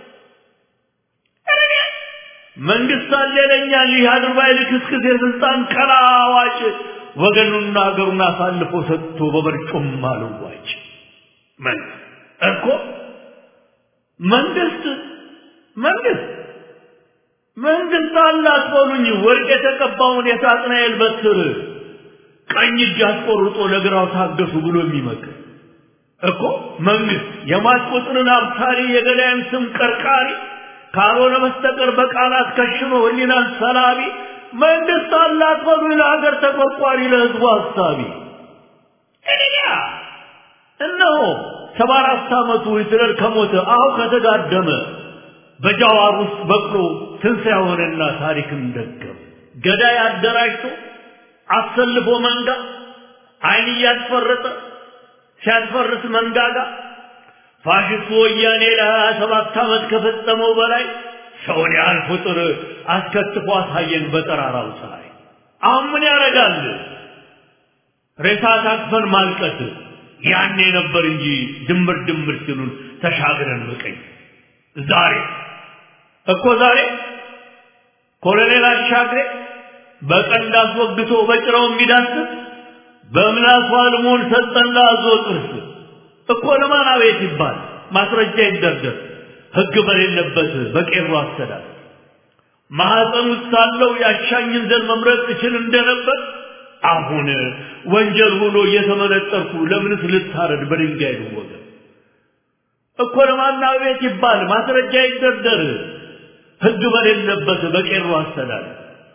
Speaker 7: መንግስት አለ ይለኛል ይህ አድርባይ ልክስክስ የስልጣን ቀላዋጭ ወገኑና ሀገሩን አሳልፎ ሰጥቶ በመርጮም አልዋጭ ምን እኮ መንግስት መንግስት መንግስት አለ አትበሉኝ ወርቅ የተቀባውን የሳጥናኤል በትር ቀኝ እጅ አስቆርጦ ለግራው ታገሱ ብሎ የሚመክር እኮ መንግስት የሟች ቁጥርን አብሳሪ የገዳይን ስም ቀርቃሪ ካልሆነ በስተቀር በቃላት ከሽኖ ህሊናን ሰላቢ መንግስት አላት በሉ ለሀገር ተቆርቋሪ ለህዝቡ ሀሳቢ እኔያ እነሆ ሰባ አራት ዓመቱ ሂትለር ከሞተ አሁ ከተጋደመ በጃዋር ውስጥ በቅሎ ትንሣኤ ሆነና ታሪክን ደገም ገዳይ አደራጅቶ አሰልፎ መንጋ አይን እያስፈረጠ ሲያስፈርስ መንጋጋ ፋሽስቱ ወያኔ ለሀያ ሰባት ዓመት ከፈጸመው በላይ ሰውን ያህል ፍጡር አስከትፎ አሳየን በጠራራው ፀሐይ። አሁን ምን ያደርጋል? ሬሳ ታቅፈን ማልቀስ ያኔ ነበር እንጂ ድምር ድምር ሲሉን ተሻግረን መቀኝ ዛሬ እኮ ዛሬ ኮሎኔል አሻግሬ በቀንድ አስወግቶ በጭራው የሚዳስስ በምላሱ አልሞን ሰጠና አዞ ጥርስ እኮ ለማን አቤት ይባል ማስረጃ ይደርደር ህግ በሌለበት በቄሮ አስተዳደር ማህፀን ውስጥ ሳለው ያሻኝን ዘር መምረጥ እችል እንደነበር አሁን ወንጀል ሆኖ እየተመነጠርኩ ለምንስ ልታረድ በድንጋይ ልወገር እኮ ለማን አቤት ይባል ማስረጃ ይደርደር ህግ በሌለበት በቄሮ አስተዳደር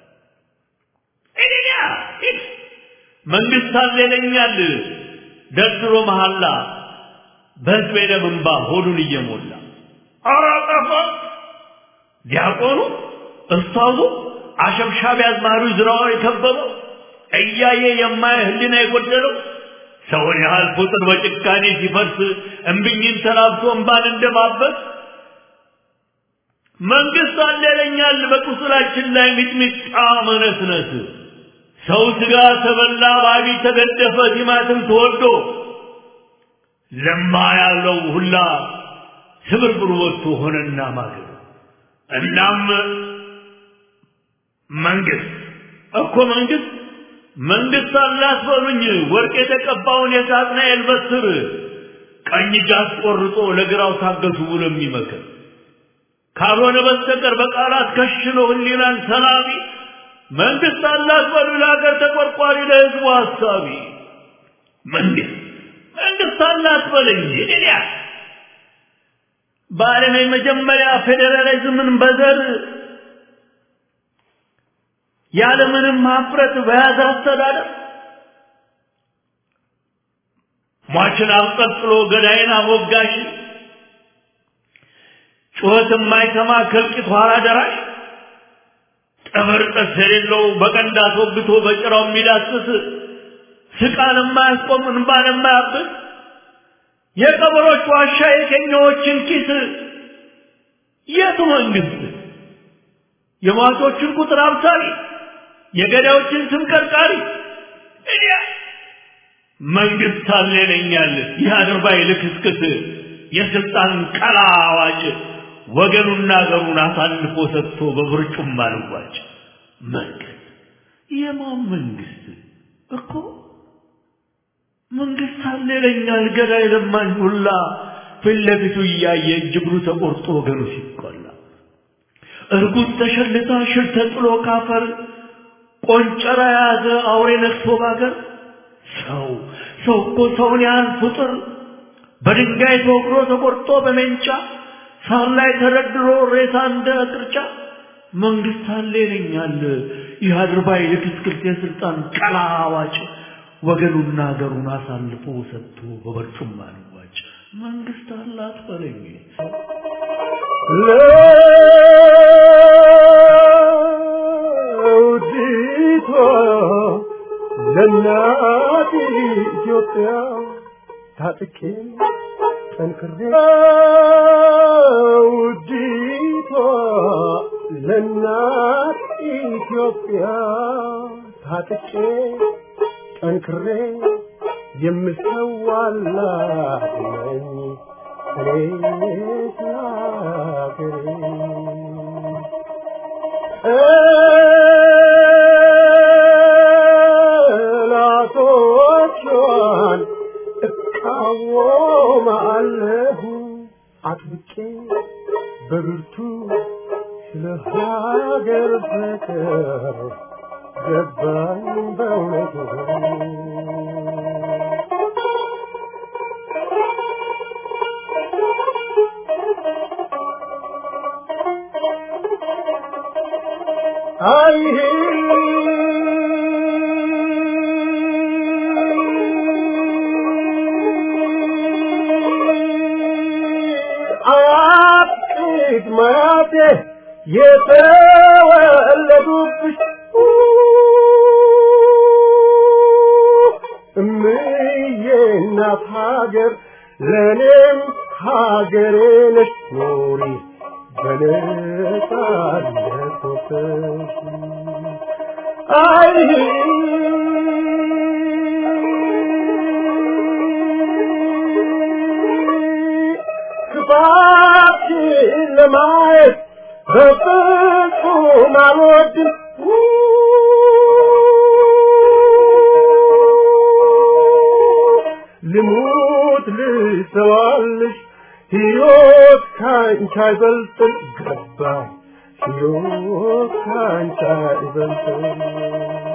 Speaker 7: እኔያ መንግስት አለ ይለኛል ደርድሮ መሐላ በህዝብ ደም እንባ ሆዱን እየሞላ ኧረ ጠፋ ዲያቆኑ እስታዙ አሸብሻቢ አዝማሪ ዝራው የከበበው እያየ የማየ ህሊና የጎደለው ሰውን ያህል ፍጡር በጭካኔ ሲፈርስ እምብኝን ተላብሶ እንባን እንደማበስ መንግስት አለ ይለኛል በቁስላችን ላይ ሚጥሚጣ መነስነስ ሰው ስጋ ተበላ ባቢ ተገደፈ ቲማትም ተወዶ ለማ ያለው ሁላ ስብርብር ወጥቶ ሆነና ማገር እናም መንግስት እኮ መንግስት መንግስት አላት በሉኝ ወርቅ የተቀባውን የሳጥናኤል በትር ቀኝ እጅ አስቆርጦ ለግራው ታገሱ ብሎ የሚመክር ካልሆነ በስተቀር በቃላት ከሽኖ ህሊናን ሰላቢ መንግስት አላት በሉ ለሀገር ተቆርቋሪ ለህዝቡ ሀሳቢ መንግስት መንግስት አላት በለኝ እኔያ በዓለም የመጀመሪያ ፌዴራሊዝምን በዘር ያለምንም ሀፍረት በያዘ አስተዳደር ሟችን አብጠልጥሎ ገዳይን አሞጋሽ ጩኸት የማይሰማ ከልቂት ኋላ ደራሽ ጠበር ጠስ የሌለው በቀንድ አስወግቶ በጭራው የሚዳስስ ስቃን የማያስቆም እንባን የማያብስ የቀበሮች ዋሻ የኬኛዎችን ኪስ የቱ መንግስት የሟቾችን ቁጥር አብሳሪ የገዳዮችን ስም ቀርቃሪ እኔ መንግስት አለ ይለኛል ይህ አድርባይ ልክስክስ የስልጣን ቀላ አዋጭ ወገኑና አገሩን አሳልፎ ሰጥቶ በብርጩም አልዋጭ መንግስት የማን መንግስት እኮ መንግስት አለ ይለኛል ገዳይ ለማኝ ሁላ ፊት ለፊቱ እያየ እጅ እግሩ ተቆርጦ ወገኑ ሲቆላ እርጉዝ ተሸልታ ሽር ተጥሎ ካፈር ቆንጨራ የያዘ አውሬ ነክሶ ባገር ሰው ሰው እኮ ሰውን ያህል ፍጡር በድንጋይ ተወግሮ ተቆርጦ በሜንጫ ሳር ላይ ተደርድሮ ሬሳ እንደ ቅርጫ መንግስት አለ ይለኛል ይህ አድርባይ ልክስክስ የስልጣን ቀላ አዋጭ ወገኑና ሀገሩን አሳልፎ ሰጥቶ በበርጩማ ልዋጭ መንግስት አላት በለኝ
Speaker 3: ለውዲቷ ለእናት ኢትዮጵያ ታጥቄ ጠንክሬ ውዲቷ ለእናት ኢትዮጵያ ታጥቄ ጠንክሬ የምሰዋላት ነኝ እኔ ስላገሬ ጠላቶቿን እቃወማለሁ አጥብቄ በብርቱ ስለ ሀገር ፍቅር ገባኝ በእውነቱ አይ አቅድ ማቴ የተወለዱብሽ እምዬ እናት ሀገር ለእኔም ሀገሬ ነሽ ኖሪ በነጻነት ወጥተሽ አይ ክፋትሽን ለማየት በፍጹም አልወድም ልሙት ልሰዋልሽ ሕይወት ካንቺ አይበልጥም ገባኝ ሕይወት ካንቺ አይበልጥም